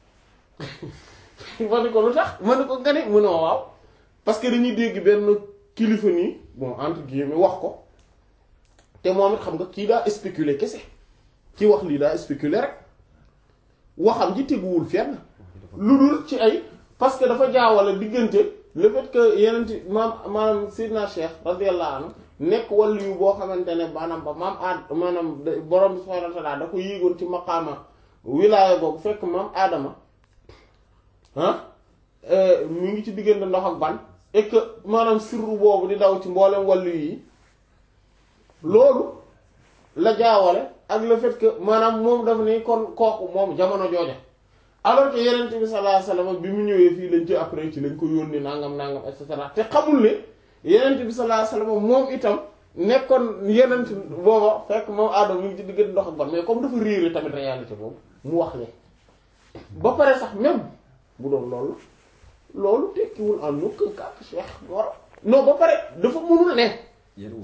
wax ma ne ko lu tax ma ne ko nga ne mu ne ma waaw parce que dañuy dégg benn kilifa nii bon entre guillemets wax ko te moom it xam nga kii daa spéculer kese ci wax lii daa spéculer rek waxam ji teguwul fenn lu dul ci ay parce que dafa jaawale diggante le fait que yeneen ci maam maanaam Seydina Cheikh radiyallahu anhu nekk wàllu yu boo xamante ne maanaam ba maam aad maanaam da- borom bi subhaanahu wa ta'aala da ko yéegoon ci maqaama wilaaya boobu fekk maam aadama ah mi ngi ci diggante ndox ak ban et que maanaam sirru boobu di daw ci mboolem wàllu yi loolu la jaawale ak le fait que maanaam moom dafa ne kon kooku moom jamono jooja alors que yeneen bi sallallahu alayhi wasallam bi mu ñëwee fii lañ ci après ci lañ ko yónni nangam nangam et cetera te xamul ne yeneen bi sallallahu alayhi wasallam moom itam nekkoon yeneen booba fekk moom aadama mu ngi ci diggante ndox ak ban mais comme dafa réere tamit réalité boobu mu wax le ba pare sax même bu doon loolu loolu tekkiwul en aucun cas que Cheikh war non ba pare dafa mënul ne yenn wul maanaam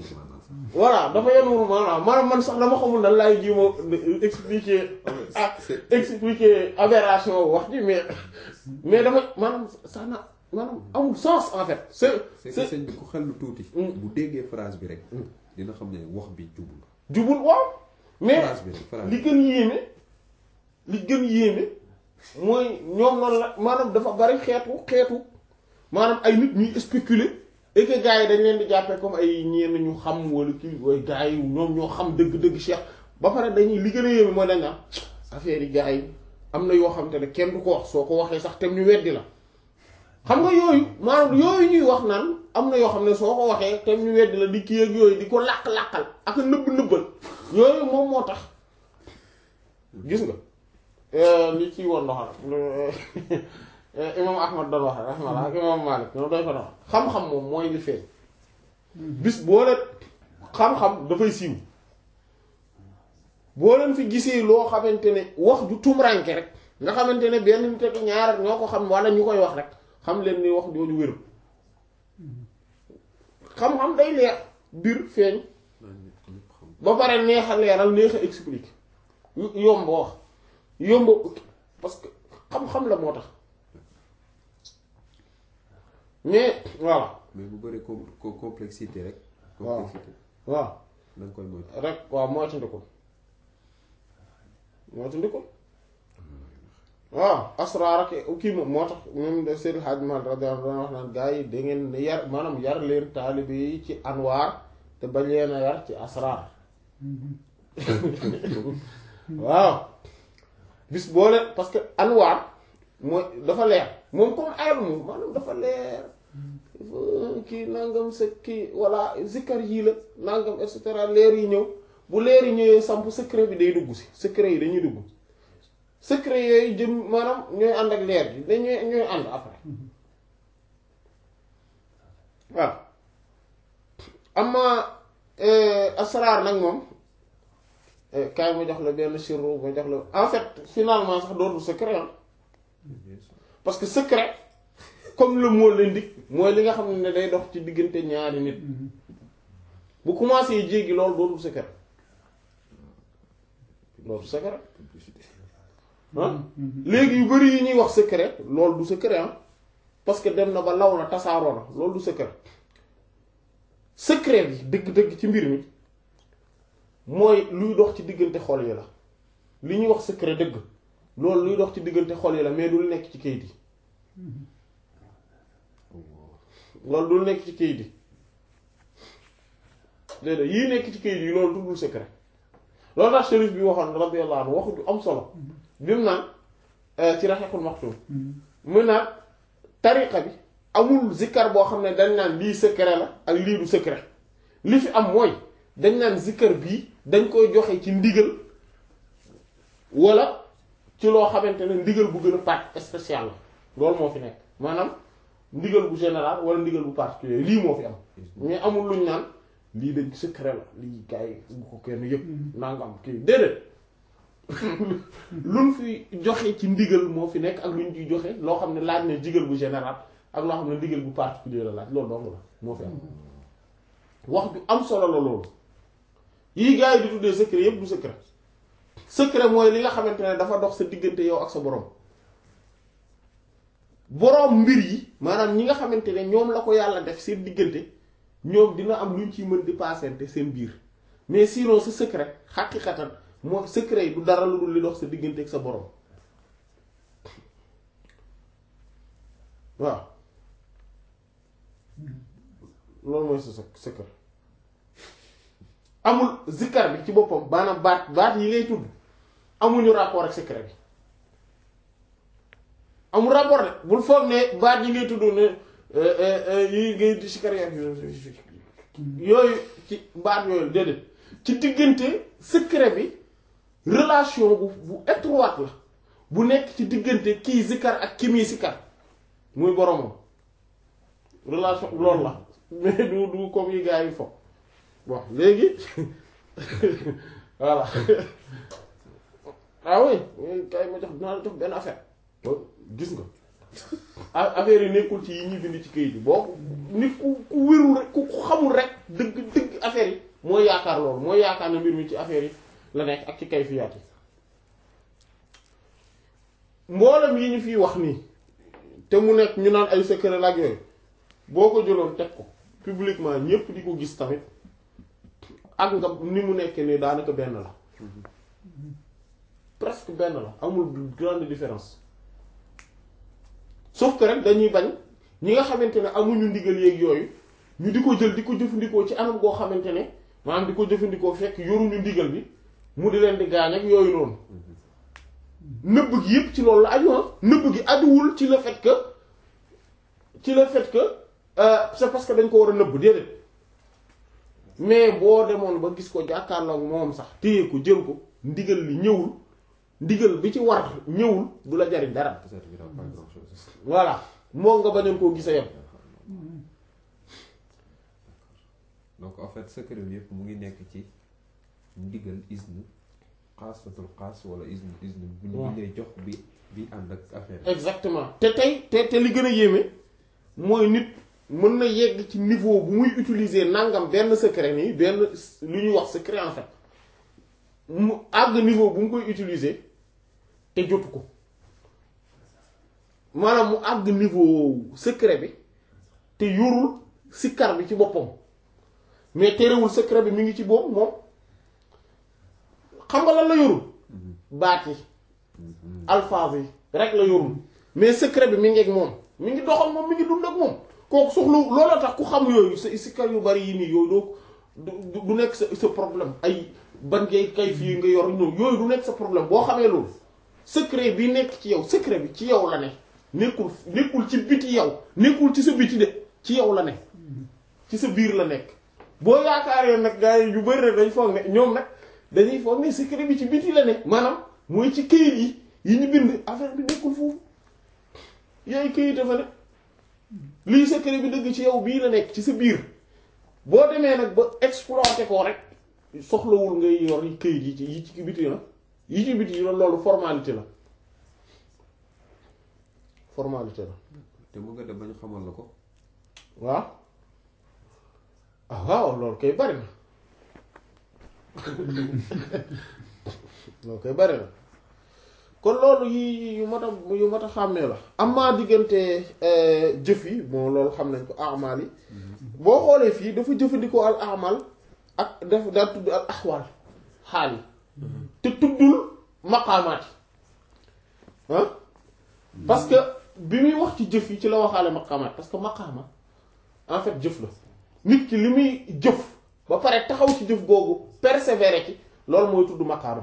voilà dafa yenuwul maanaam maanaam man sax dama xamul nan laay ji ma expliquer ah expliquer aberration wax ji mais mais dama maanaam sax na maanaam amul sens en fait c'est c'est que c'est sëñ bi ku xel lu tuuti. Mm. bu déggee phrase bi rek. dina xam ne wax bi jubul. jubul waaw mais phrase bi rek phrase li bi. gën yéeme li gën yéeme mooy ñoom noonu la maanaam dafa bari xeetu xeetu maanaam ay nit ñuy spéculer et que gars yi dañ leen di jàppee comme ay ñenn ñu xam wala kii way gars yi ñoom ñoo xam dëgg-dëgg Cheikh ba pare dañuy li gën a yéeme mooy dañ naan affaire yi gars yi am na yoo xam te ne kenn du ko wax soo ko waxee sax tem ñu weddi la xam nga yooyu maanaam yooyu ñuy wax naan am na yoo xam ne soo ko waxee tem ñu weddi la di kii ak yooyu di ko làq-làqal ak a nëbb nëbbal yooyu moom moo tax gis nga li ci woon doxal imam ahmad doon wax rahmallah ak imam malik ñoom doy ko dox xam-xam moom mooy li feeñ bis boo leen xam-xam dafay siiw boo leen fi gisee loo xamante ne wax ju tumranke rek nga xamante ne benn nit ak ñaar ñoo ko xam wala ñu koy wax rek xam leen ni wax jooju wéru xam-xam day leer biir feeñ naan ñëpp ñëpp xam. ba pare neex a leeral neex a expliquer yu- yomb wax yomb parce que xam-xam la moo tax mais voilà mais bu bëree com co- complexité rek. Waaw. complexité waaw da nga koy moytu. rek waaw moytandikul moytandikul waaw asraar ak kii moom moo tax même de Seydil Hadji Malick radiyallahu anhu wax naan gars yi da ngeen yar maanaam yar leen taalibe yi ci anwaar te bañ leen a yar ci asraar waaw bis boo leen parce que anwaar mooy dafa leer moom comme ayam moom maanaam dafa leer kii nangam sa kii walla zikkar yii la nangam et cetera leer yi ñëw bu leer yi ñëwee samp secret bi day dugg si secret yi dañuy dugg secret yooyu jëm maanaam ñooy ànd ak leer bi dañuy ñooy ànd après waaw amma asraar nag moom kaay ma jox la benn sirru ma jox la en fait finalement sax dootul secret ah parce que secret comme le mot l'indique mooy li nga xam ne day dox ci diggante ñaari nit bu commencé jéggi loolu dootul secret loolu secret ah léegi yu bari yi ñuy wax secret loolu du secret ah parce que dem na ba law na tasaaroo na loolu du secret secret bi dëgg-dëgg ci mbir mi mooy luy dox ci diggante xol yi la li ñuy wax secret dëgg loolu luy dox ci diggante xol yi la mais du nekk ci kayit yi loolu du nekk ci kayit yi déedéet yii nekk ci kayit yi loolu tuddul secret loolu tax shérif bi waxoon radiyallahu anhu waxu ju am solo bi mu naan ci raxeexul maxtum mu naan tariqa bi amul zikkar boo xam ne dañ naan lii secret la ak lii du secret li fi am mooy dañ naan zikkar bii dañ koy joxe ci ndigal wala ci loo xamante ne ndigal bu gën a part spécial la loolu moo fi nekk maanaam ndigal bu général wala ndigal bu particulier lii moo fi am mais amul luñ naan lii dañ secret la lii gars yi bu ko kenn yëpp nangam kii déedéet luñ fi joxe ci ndigal moo fi nekk ak luñ ciy joxe loo xam ne laaj na ndigal bu général ak loo xam ne ndigal bu particulier la laaj loolu dong la moo fi am wax ju am solo la loolu yii gars yi di tuddee secret yëpp du secret secret mooy li nga xamante ne dafa dox sa diggante yow ak sa borom boroom mbir yi maanaam ñi nga xamante ne ñoom la ko yàlla def seen diggante ñoom dina am luñ ciy mën di paasante seen biir mais sinon sa secret xaqiqatan moo secret yi du dara lu dul li dox sa diggante ak sa borom waaw loolu mooy sa secret amul zikkar bi ci boppam maanaam baat baat yi ngay tudd amuñu rapport ak secret bi amul rapport de bul foog ne baat yi ngay tudd ne yi ngay di sikkar yooyu ci baat yooyu déedéet ci diggante secret bi relation bu bu étroite la bu nekk ci diggante kii zikkar ak ki muy sikkar muy boromam relation loolu la mais du du comme yi gars yi fo bon léegi voilà ah oui kay ma jox dinaa la jox benn affaire gis nga affaire yi nekkul ci yi ñuy bind ci kayit bi boo nit ku ku wérul rek ku xamul rek dëgg dëgg affaire yi mooy yaakaar loolu mooy yaakaar ne mbir mi ci affaire yi la nekk ak ci kayfiyaat yi mboolem yi ñu fiy wax nii te mu nekk ñu naan ay secret la ak yooyu boo ko jëloon teg ko publiquement ñépp di ko gis tamit ak nga ni mu nekkee nii daanaka benn la presque benn la amul grande différence sauf que rek dañuy bañ ñi nga xamante ne amuñu ndigal yeeg yooyu ñu di ko jël di ko jëfandikoo ci anam goo xamante ne maanaam di ko jëfandikoo fekk yoruñu ndigal bi mu di leen di gaañ ak yooyu noonu nëbb gi yépp ci loolu la aju ah nëbb gi ajuwul ci le fait que ci le fait que euh, c'est parce que dañ ko war a nëbb déedéet mais boo demoon ba gis ko jàkkaarloo ak moom sax téye ko jël ko ndigal li ñëwul ndigal bi ci war ñëwul du la jariñ dara Ça servira pas à grand chose. voilà moo nga bañoon koo gisa yam donc en fait secret bi yëpp mu ngi nekk ci ndigal isnu xaasatul xaas wala isnu isnu bu ñu waaw. bu ñu lay jox bi bi ànd ak affaire bi. exactement te tey te te li gën a yéeme mooy nit mën na yegg ci niveau bu muy utiliser nangam benn secret nii benn lu ñuy wax secret en fait mu àgg niveau bu mu koy utiliser te jotu ko maanaam mu àgg niveau secret bi te yorul sikkar bi ci boppam mais terewul secret bi mi ngi ci boobu moom xam nga lan la yorul baat yi alphabe yi rek la yorul mais secret bi mi ngi ak moom mi ngi doxal moom mi ngi dund ak moom kooku soxla looloo tax ku xam yooyu sa sikkar yu bari yi nii yooyu doo du du- du nekk sa sa problème ay ban ngay kay fii nga yor ñoom yooyu du nekk sa problème boo xamee loolu secret bi nekk ci yow secret bi ci yow la ne nekkul nekkul ci biti yow nekkul ci sa biti de ci yow la ne ci sa biir la nekk boo yaakaaree nag gars yi yu bari rek dañ foog ne ñoom nag dañuy foog ne secret bi ci biti la ne maanaam mooy ci këyit yi yi ñu bind affaire bi nekkul foofu yooyu këyit dafa ne lii secret bi dëgg ci yow bii la nekk ci sa biir boo demee nag ba exploité ko rek soxlawul ngay yor yi këyit yi ci yi ci biti la yi ci biti la loolu formalité la formalité la te mu nga dem ba ñu xamal la ko. waaw ah waaw loolu koy bari na loolu koy bari na kon loolu yi yu mat a yu mat a xàmmee la am maa diggante jëf yi bon loolu xam nañ ko amal yi boo xoolee fii dafa jëfandikoo al amal ak daf daa tudd al axwaal xaal yi te tuddul maqaamaat yi ah parce que bi muy wax ci jëf yi ci la waxaale maqaamaat parce que maqaama en fait jëf la nit ki li muy jëf ba pare taxaw ci jëf googu persévérer ci loolu mooy tudd maqaama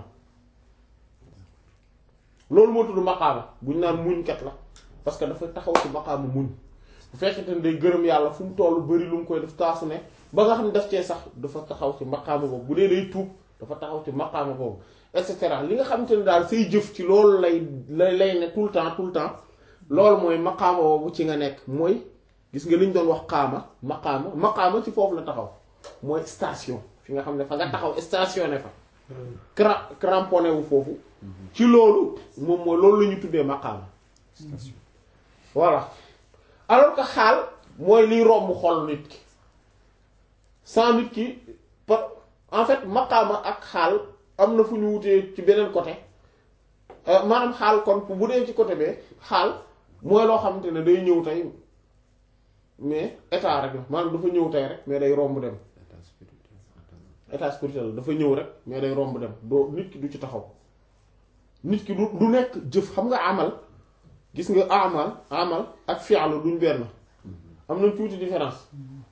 loolu moo tudd maqaama buñ naan muñkat la parce que dafa taxaw ci maqaama muñ bu fekkente ne day gërëm yàlla fu mu toll bari lu mu koy def taasu ne ba nga xam ne daf cee sax dafa taxaw ci maqaama boobu bu dee day tuub dafa taxaw ci maqaama boobu et cetera li nga xamante ne daal say jëf ci loolu lay lay lay ne tout le temps tout le temps loolu mooy maqaama boobu ci nga nekk mooy gis nga li ñu doon wax xaama maqaama maqaama ci foofu la taxaw mooy station fi nga xam ne fa nga taxaw stationné fa cra cramponné wu foofu ci loolu moom mooy loolu la ñu tuddee maqaama station. voilà alors que xaal mooy liy romb xol nit ki sans nit ki par en fait maqaama ak xaal am na fu ñu wutee ci beneen côté Euh, maanaam xaal kon bu dee ci côté bee xaal mooy loo xamante ne day ñëw tey mais état rek la maanaam dafa ñëw tey rek mais day romb dem état spirituel attends. état spirituel dafa ñëw rek mais day romb dem doo nit ki du ci taxaw nit ki du du nekk jëf xam nga amal gis nga amal amal ak fi'lu duñ benn am nañ tuuti différence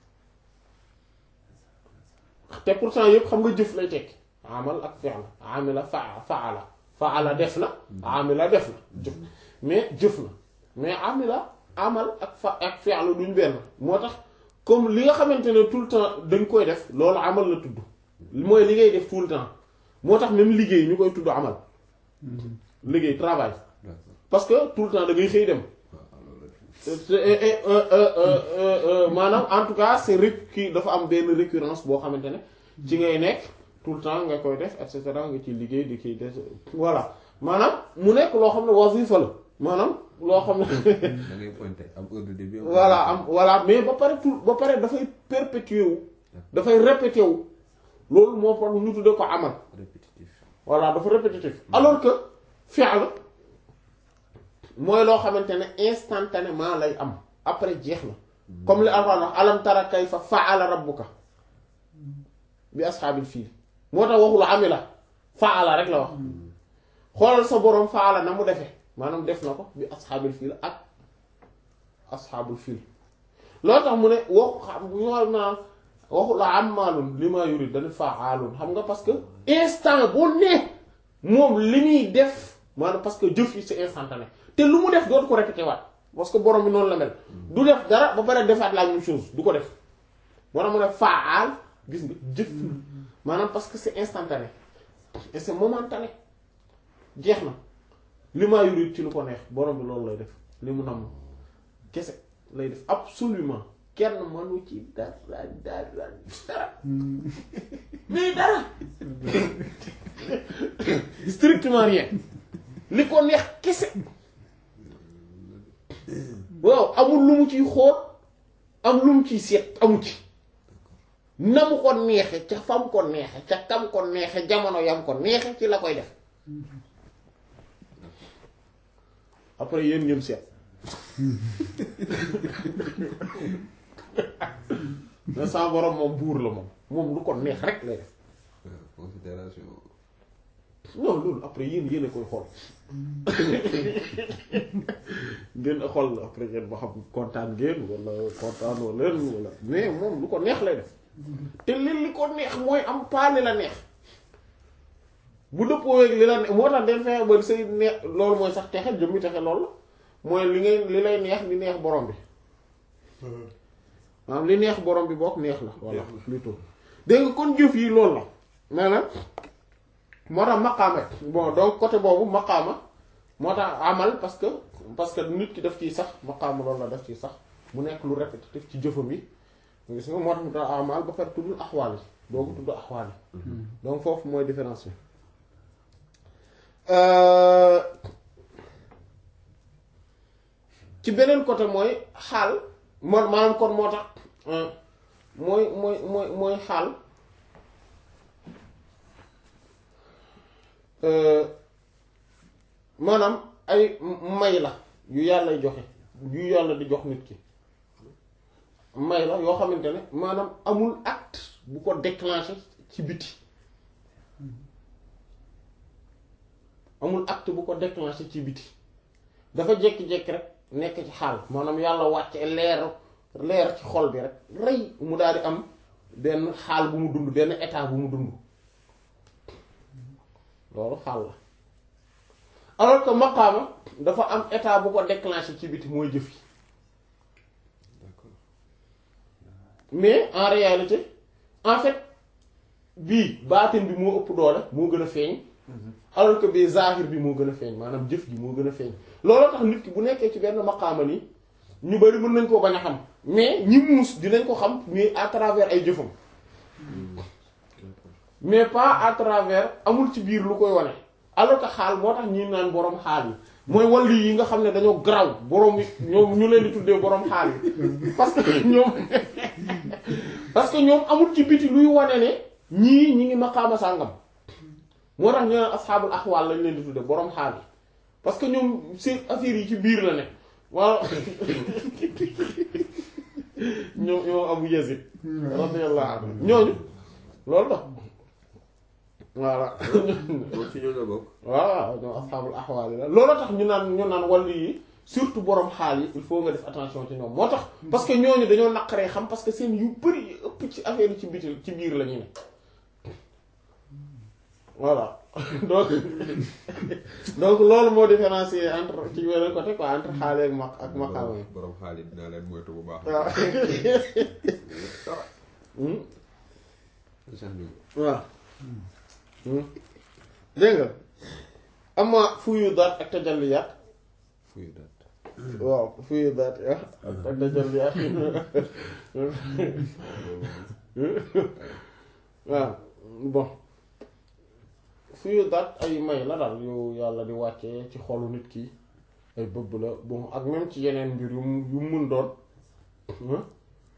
te pourtant yëpp xam nga jëf lay tekki amal ak fi'lu amila fa faala faala def na amila def na jëf mais jëf na mais amila amal ak fa ak fi'lu duñ benn moo tax comme li nga xamante ne tout le temps dañ koy def loolu amal la tudd mooy li ngay def tout le temps moo tax même liggéey ñu koy tudd amal liggéey travail D'accord. parce que tout le temps da ngay xëy dem waaw loolu te- et- et- euh, euh, euh, euh, euh, maanaam en tout cas c'est rek kii dafa am benn récurrence boo xamante ne ci ngay nekk tout le temps nga koy def et cetera nga ci liggéey di kiy des voilà maanaam mu nekk loo xam ne wasifa la maanaam loo xam ne da ngay pointé am heure de début. am voilà am voilà mais ba pare tout ba pare dafay perpétuer wu dafay répété wu loolu moo tax ñu tuddee ko amal répétitif voilà dafa répétitif alors que fi'l mooy loo xamante ne instantanément lay am après jeex na comme li Alxuraan wax alam tara kayfa fa'ala rabbuka bi ashaabil fiil moo tax waxul amila fa'ala rek la wax xoolal sa boroom fa'ala na mu defee maanaam def na ko bi ashaabil fiil ak ashaabul fiil loolu tax mu ne waxu xam ñoo naan waxu la amaalun li ma yurid dañu fa'aalun xam nga parce que instant boo nee moom li muy def maanaam parce que jëf yi c'est instantané te lu mu def dootu ko répété waat parce que borom bi noonu la mel du def dara ba pare defaat la même chose du ko def moo tax mu ne faal gis nga jëf na maanaam parce que c'est instantané et c'est momentané jeex na li maa yurid ci lu ko neex borom bi loolu lay def li mu namm kese lay def absolument kenn mënu ci dara dara dara mais dara strictement rien li ko neex kese waaw amul lu mu ciy xool am lu mu ciy seet amu ci na mu ko neexe ca fam ko neexe ca kam ko neexe jamono yam ko neexe ci la koy def après yéen ngeen seet mais sa borom moom buur la moom moom lu ko neex rek lay def considération non loolu après yéen yéen a koy xool ngeen a xool après ngeen ba xam kontaan ngeen wala kontaan wala leen wala mais moom lu ko neex lay def te li li ko neex mooy am paane la neex bu dëppoo ak li la neex moo tax den fexe ba say neex loolu mooy sax texe jëmmi texe loolu mooy li ngay li lay neex li neex borom bi maanaam li neex borom bi bokk neex la voilà plutôt dégg nga kon jëf yi loolu la maanaam moo tax maqaama bon donc côté boobu maqaama moo tax amal parce que parce que nit ki def ciy sax maqaama loolu la def ciy sax mu nekk lu répétitif ci jëfam yi gis nga moo tax mu tax amal ba pare tuddul axwaal yi doogu tudd axwaal yi donc foofu mooy différence bi ci beneen côté mooy xaal man maanaam kon moo tax mooy mooy mooy mooy xaal maanaam ay may la yu yàllay joxe yu yàlla di jox nit ki may la yoo xamante ne maanaam amul acte bu ko déclencher ci biti amul acte bu ko déclencher ci biti dafa jékki-jékki rek nekk ci xaal maanaam yàlla wàcce leer leer ci xol bi rek rey mu daal di am benn xaal bu mu dund benn état bu mu dund loolu xaal la alors que maqaama dafa am état bu ko déclenché ci biti mooy jëf yi mais en réalité en fait bii baatin bi moo ëpp doole moo gën a feeñ alors que bii zahir bi moo gën a feeñ maanaam jëf ji moo gën a feeñ looloo tax nit ki bu nekkee ci benn maqaama nii ñu bari mën nañ koo bañ a xam mais ñi muus dinañ ko xam mais à travers ay jëfam mais pas à travers amul ci biir lu koy wane alors que xaal moo tax ñi naan boroom xaal yi mooy wàllu yi nga xam ne dañoo garaw boroom yi ñoom ñu leen di tuddee boroom xaal yi parce que ñoom parce que ñoom amul ci biti luy wane ne ñii ñi ngi maqaama sàngam moo tax ñu naan asxaabul axwaal lañ leen di tuddee boroom xaal yi parce que ñoom seen affaire yi ci biir la ne waaw ñoom ñoom Abu Yazid radiyallahu anhu ñooñu loolu la voilà moom ci ñoo la bokk waaw ñoom asxaabul axwaal yi la loolu tax ñu naan ñu naan wàllu yi surtout borom xaal yi il faut nga def attention ci ñoom moo tax parce que ñooñu dañoo naqaree xam parce que seen yu bari yi ëpp ci affaire yi ci biti ci biir la ñu ne voilà donc donc loolu moo différencier entre ci beneen côté quoi entre xaal ak maq ak maqaama yi borom xaalis dinaa leen moytu bu baax waaw sax ñu waaw dégg nga ama fuyu daat ak tajalliyaat fuy dat waaw fuyu daat ah ak tajalliyaat waaw bon fuyu daat ay may la daal yow yàlla di wàccee ci xolu nit ki ay bëbb la bon ak même ci yeneen mbir yu mu yu mu mun doon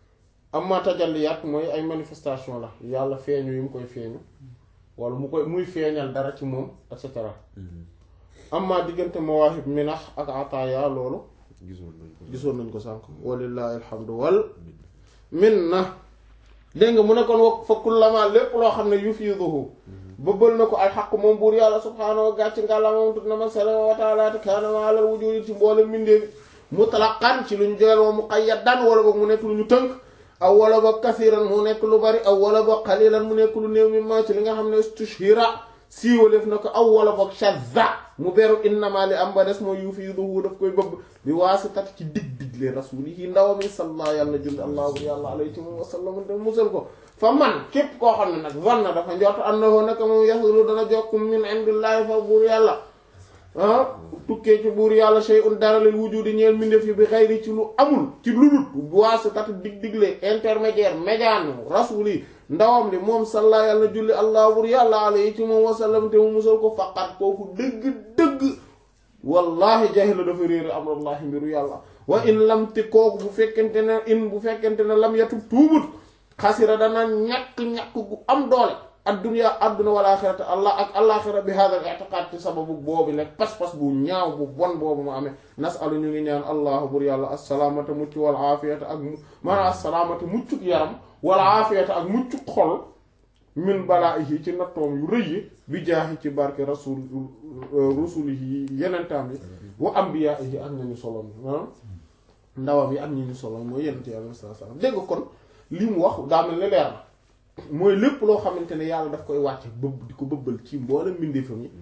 amma tajalliyaat mooy ay manifestation la yàlla feeñu yi mu koy feeñu wala mu koy muy feeñal dara ci moom et cetera amma diggante mawaahib minax ak ataaya loolu gisoon nañ ko gisoon nañ ko sànk walillahi alhamdu wal minna dégg nga mu ne kon wa fa kullama lépp loo xam ne yufiiduhu bëbbal na ko al xaq moom buur yàlla subhaanahu wa gàcc ngàlla moom tut na ma salama wa taala te kaana ma alal wujudi ci mboolem mbindeefi mutlaqan ci lu ñu joyal wa muqayyadan wala boog mu nekk lu ñu tënk aw wala boog kasiran mu nekk lu bari aw wala boog qalilan mu nekk lu néew mi ma ci li nga xam ne stushhira siiwaleef na ko aw wala boog shazza mu beru innama li am ba des mooy yufiiduhu daf koy bëbb bi waasitati ci dig digle rasulihi ndawam yi sallallahu yàlla julli allahu yàlla alayhi wa sallam te musal ko fa man képp koo xam ne nag zanna dafa njort annahu naka moom yasulu dana jokkum min indillahi fa buur yàlla ah tukkee ci buur yàlla shay'un dara lil wujudi ñeel mbindeef yi bi xayri ci lu amul ci lu dul waasitati dig digle intermédiaire médiane rasuli ndawam li moom salla yàlla julli allah buur yàlla alayhi ci moom wasallam te mu musal ko faqat kooku dëgg-dëgg wallahi jahila dafa réere amrullahi mbiru yàlla wa in lam te kooku bu fekkente ne in bu fekkente ne lam yatub tuubut xasira dana ñàkk-ñàkk gu am doole adduna adduna wal axirata allah ak alaxira bi hada al i'tiqad ci sababu boobu nekk pas-pas bu ñaaw bu bon boobu mu amee nasalu ñu ngi ñaan allah bur yàlla assalaamata mucc wal aafiyata ak maanaam assalaamata muccuk yaram wal aafiyata ak muccuk xol min balaa'ihi ci nattoom yu rëy yi bi jaahi ci barke rasul rusulihi yenentaam yi wa anbiyaa'ihi ak nañu solom maanaam ndawam yi ak ñu ñu solo mooy yenent yàlla sallallahu alayhi wasallam dégg kon li mu wax daa mel ni leer na mooy lépp loo xamante ne yàlla daf koy wàcce bëbb di ko bëbbal ci mboolem mbindeefam yi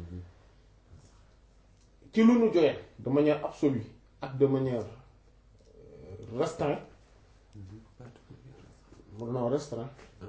ci lu ñu joyee de manière absolue ak de manière restreinte non restreinte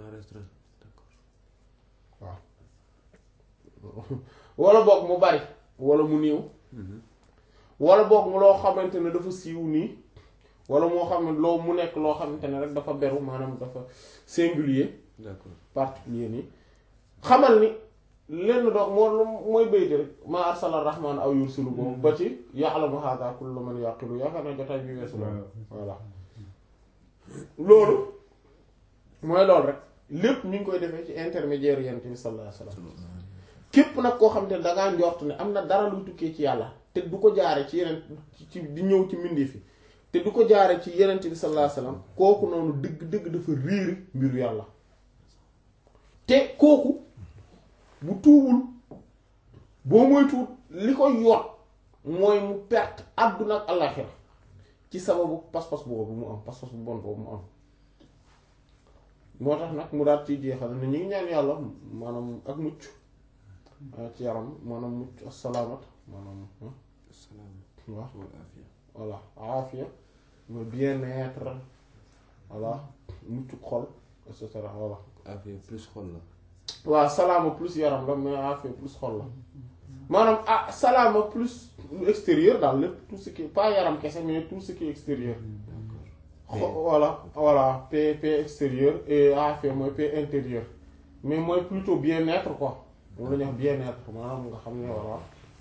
waaw wala boog mu bari wala mu néew wala boog mu loo xamante ne dafa siiw nii wala moo xam ne loo mu nekk loo xamante ne rek dafa beru maanaam dafa singulier d'accord particulier nii xamal ni lenn doog moo mooy bayti rek ma arsala rahman aw yursilu boobu ba ci ya'lamu hadha kullu man yaqilu yaakaar na jotaay bi weesu la voilà loolu mooy loolu rek lépp ñu ngi koy defee ci intermédiaire yent bi sallallahu alayhi wasallam képp nag koo xam te ne dangaa njort ne am na dara luy tukkee ci yàlla te du ko jaare ci yeneen ci di ñëw ci mbindeef fi te du ko jaare ci yenent bi sallallahu alayhi wasallam kooku noonu dëgg dëgg dafa réeri mbiru yàlla te kooku bu tuubul boo mooy tuut li ko yoot mooy mu perte àdduna ak àllaxira ci sababu pas-pas boobu mu am pas-pas bu bon boobu mu am moo tax nag mu daal ciy jeexal ne ñu ngi ñaan yàlla maanaam ak mucc ci yaram maanaam mucc assalaamat maanaam salaam waaw wal afiya voilà aafiya mooy bien-être voilà mucc xol et cetera voilà afiya plus xol la waaw salaama plus yaram la mais aafiya plus xol la maanaam ah salaama plus lu extérieur daal lépp tout ce qui pas yaram kese mais tout ce qui est extérieur xo voilà voilà paix paix extérieur et aafiya mooy paix intérieur mais mooy plutôt bien-être quoi moom la ñuy wax bien-être maanaam nga xam ne voilà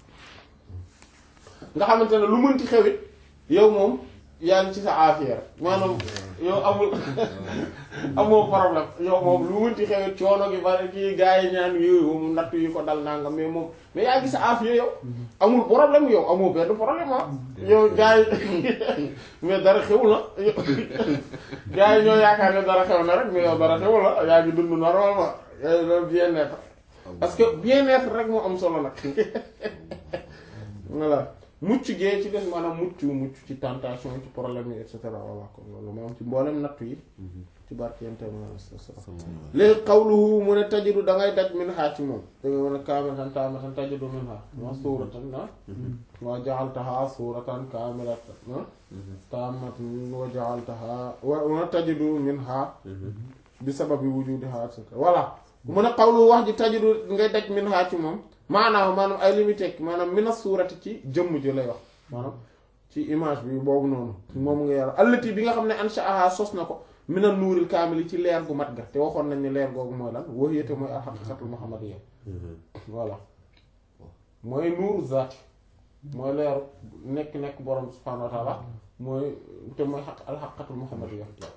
nga xamante ne lu mënti xewit yow moom yaa ngi ci sa affaire maanaam yow amul amoo problème yow moom lu mënti xewit coono gi bari kii gars yi ñaan yooyu moom natt yi ko dal nanga mais moom mais yaa ngi sa affaire yow amul problème yow amoo benn problème ah yow gars yi mais dara xewul na gars yi ñoo yaakaar ne dara xew na rek mais yow dara xewul na yaa ngi dund normalement yaa ngi doon bien-être parce que bien-être rek moo am solo nag voilà mucc gee ci des maanaam mucc mucc ci tentation ci problème yi et cetera voilà kon loolu moo am ci mboolem nattu yi ci barkente ma léegi xawluhu mu ne tajidu da ngay daj min xaa ci moom da nga mën a kaamilatan taamatan tajidu min xaa ma suuratan na wa ja'altaha suuratan kaamilatan na taamatan wa ja'altaha wa tajidu min xaa bi sababi wujudiha et cetera voilà mu ne xawlu wax ji tajidu ngay daj min xaa ci moom maanaam maanaam ay li muy tekki maanaam mina suurati ci jëmm ji lay wax maanaam ci image bi boobu noonu moom nga yàlla allati bi nga xam ne ansha'aha sos na ko mina nuuril kaamil ci leer gu mat ga te waxoon nañ ne leer googu mooy lan wahiyate mooy alxaqiqatul muhammadiyya voilà mooy nuuru zaati mooy leeru nekk nekk borom subhaanahu wa taala mooy te mooy xaq alxaqiqatul muhammadiyya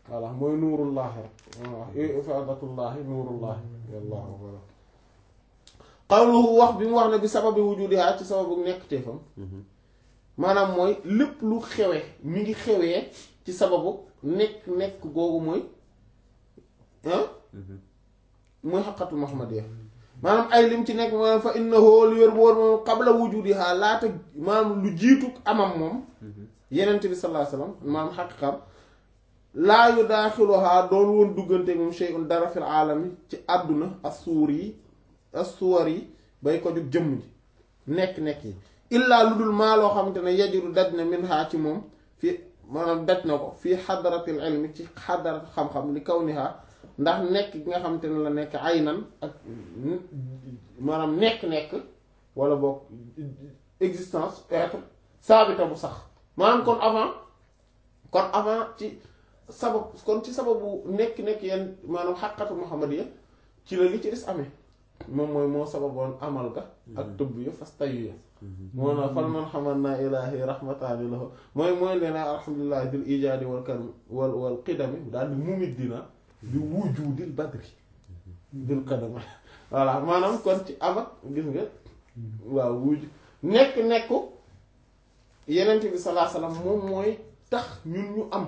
voilà mooy nuurullahi rek waaw ifadatullahi nuurullahi wallahu a'lam qawluhu wax bi mu wax ne bi sababi wujudiha ci sababu nekk teefam maanaam mooy lépp lu xewe mi ngi xewee ci sababu nekk nekk googu mooy ah mooy xaqatu muhammadiyya maanaam ay lim ci nekk maanaam fa innahu li wér bu wóor moom qabla wujudiha laata maanaam lu jiitu amam moom yenent bi sallallahu alayhi wasallam maanaam xaqiqam laa yu daaxiluhaa doon woon duggante moom shay'un dara fil aalami ci àdduna as-suur yi as-suwar yi bay ko jug jëmm ji nekk-nekk yi illaa lu dul maa loo xamante ne yajiru daj na min haa ci moom fii maanaam daj na ko fii xadaratil ilmi ci xadarat xam-xam li kaw ni haa ndax nekk gi nga xamante ne la nekk aynan ak maanaam nekk-nekk wala boog existence être saabita bu sax maanaam kon avant kon avant ci sabab kon ci sababu nekk-nekk yenn maanaam xaqatu muhammadiya ci la li ci des amee moom mooy moo sababoon amal ga ak tëbb ya fas tayu ya moo na fal man xamal naa ilaahi rahmataani lahu mooy mooy leen alhamdulilah dil ijaadi wal karam wal wal qidami daal di mumit dina di wujudil badri dil qadami voilà maanaam kon ci amat gis nga waaw wuju nekk-nekku yenent bi salaa salaam moom mooy tax ñun ñu am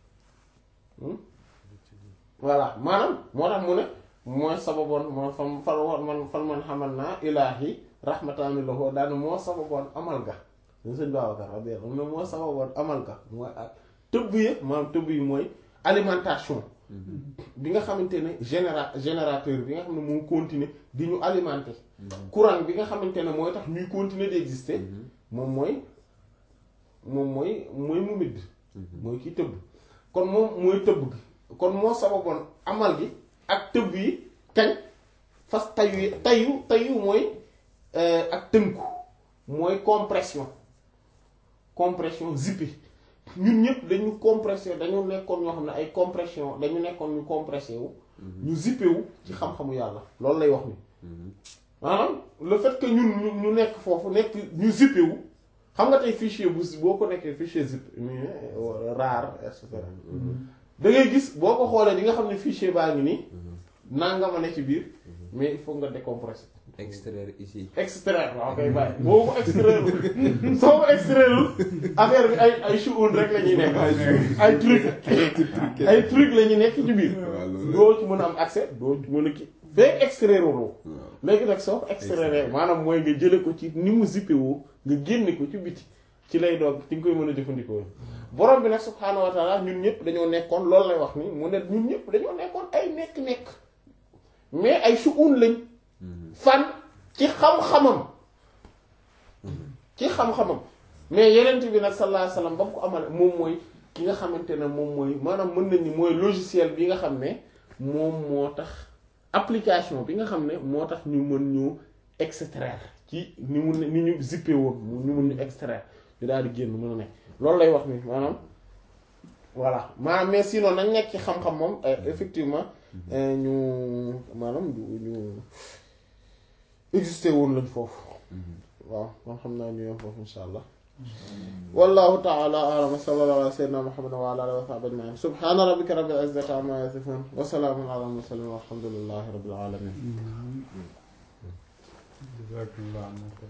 voilà maanaam moo tax mu ne mooy sababoon moo fam fal man fal man xamal naa ilaahi rahmataani lahu daal moo sababoon amal ga ñu sëñ Babacar radiyallahu anhu moo sababoon amal ga mooy ak tëbb yi maanaam tëbb yi mooy alimentation bi nga xamante ne généra générateur bi nga xam ne moo continuer di ñu alimenter courant bi nga xamante ne mooy tax ñuy continuer di exister moom mooy moom mooy mooy mu midd mooy kii tëbb kon moom mooy tëbb gi kon moo sababoon amal gi ak tëbb yi kañ fas tayu tayu tayu mooy ak tënku mooy compression compression zippé ñun ñëpp dañu compression dañu nekkoon ñoo xam ne ay compression dañu nekkoon ñu compressé wu ñu zippé wu ci xam-xamu yàlla loolu lay wax ni maanaam le fait que ñun ñu ñu nekk foofu nekk ñu zippé wu xam nga tey fichier bu boo ko nekkee fichier zip rare et cetera da ngay gis boo ko xoolee di nga xam ne fichier baa ngi nii nangama ne ci biir mais il faut nga décompresser. extraire ici. extraire waaw kay bàyyi boo ko extraire soo ko extraire affaire bi ay ay shuun rek la ñuy nekk ay truc ay truc la ñuy nekk ci biir doo ci mën a am accès doo ci mën a kii fekk extraire woo léegi nag soo ko extraire maanaam mooy nga jële ko ci ni mu zippé woo nga génne ko ci biti ci lay doog ci nga koy mën a jëfandikoo borom bi nag subhaanahu wa taala ñun ñëpp dañoo nekkoon loolu lay wax ni mu ne ñun ñëpp dañoo nekkoon ay nekk-nekk mais ay shuun lañ fan ci xam-xamam ci xam-xamam mais yeneen bi nag sallallahu alayhi wasallam ba mu ko amale moom mooy ki nga xamante ne moom mooy maanaam mën nañ ni mooy logiciel bi nga xam ne moom moo tax application bi nga xam ne moo tax ñu mën ñu extraire ci ni mu ni ñu zippé woon ñu mën ñu extraire ñu daal di génn mën a nekk loolu lay wax ni maanaam voilà maanaam mais sinon nañ nekk ci xam-xam moom effectivement ñu maanaam du ñu existé woon lañ foofu waaw kon xam naa ñu yem foofu insha allah wallahu ta'ala a'lam wa sallallahu ala sayyidina muhammadin wa ala alihi wa sahbihi ajma'in subhana rabbika rabbil izzati amma yasifun wa salamun ala mursalin walhamdulillahi rabbil alamin jazakallah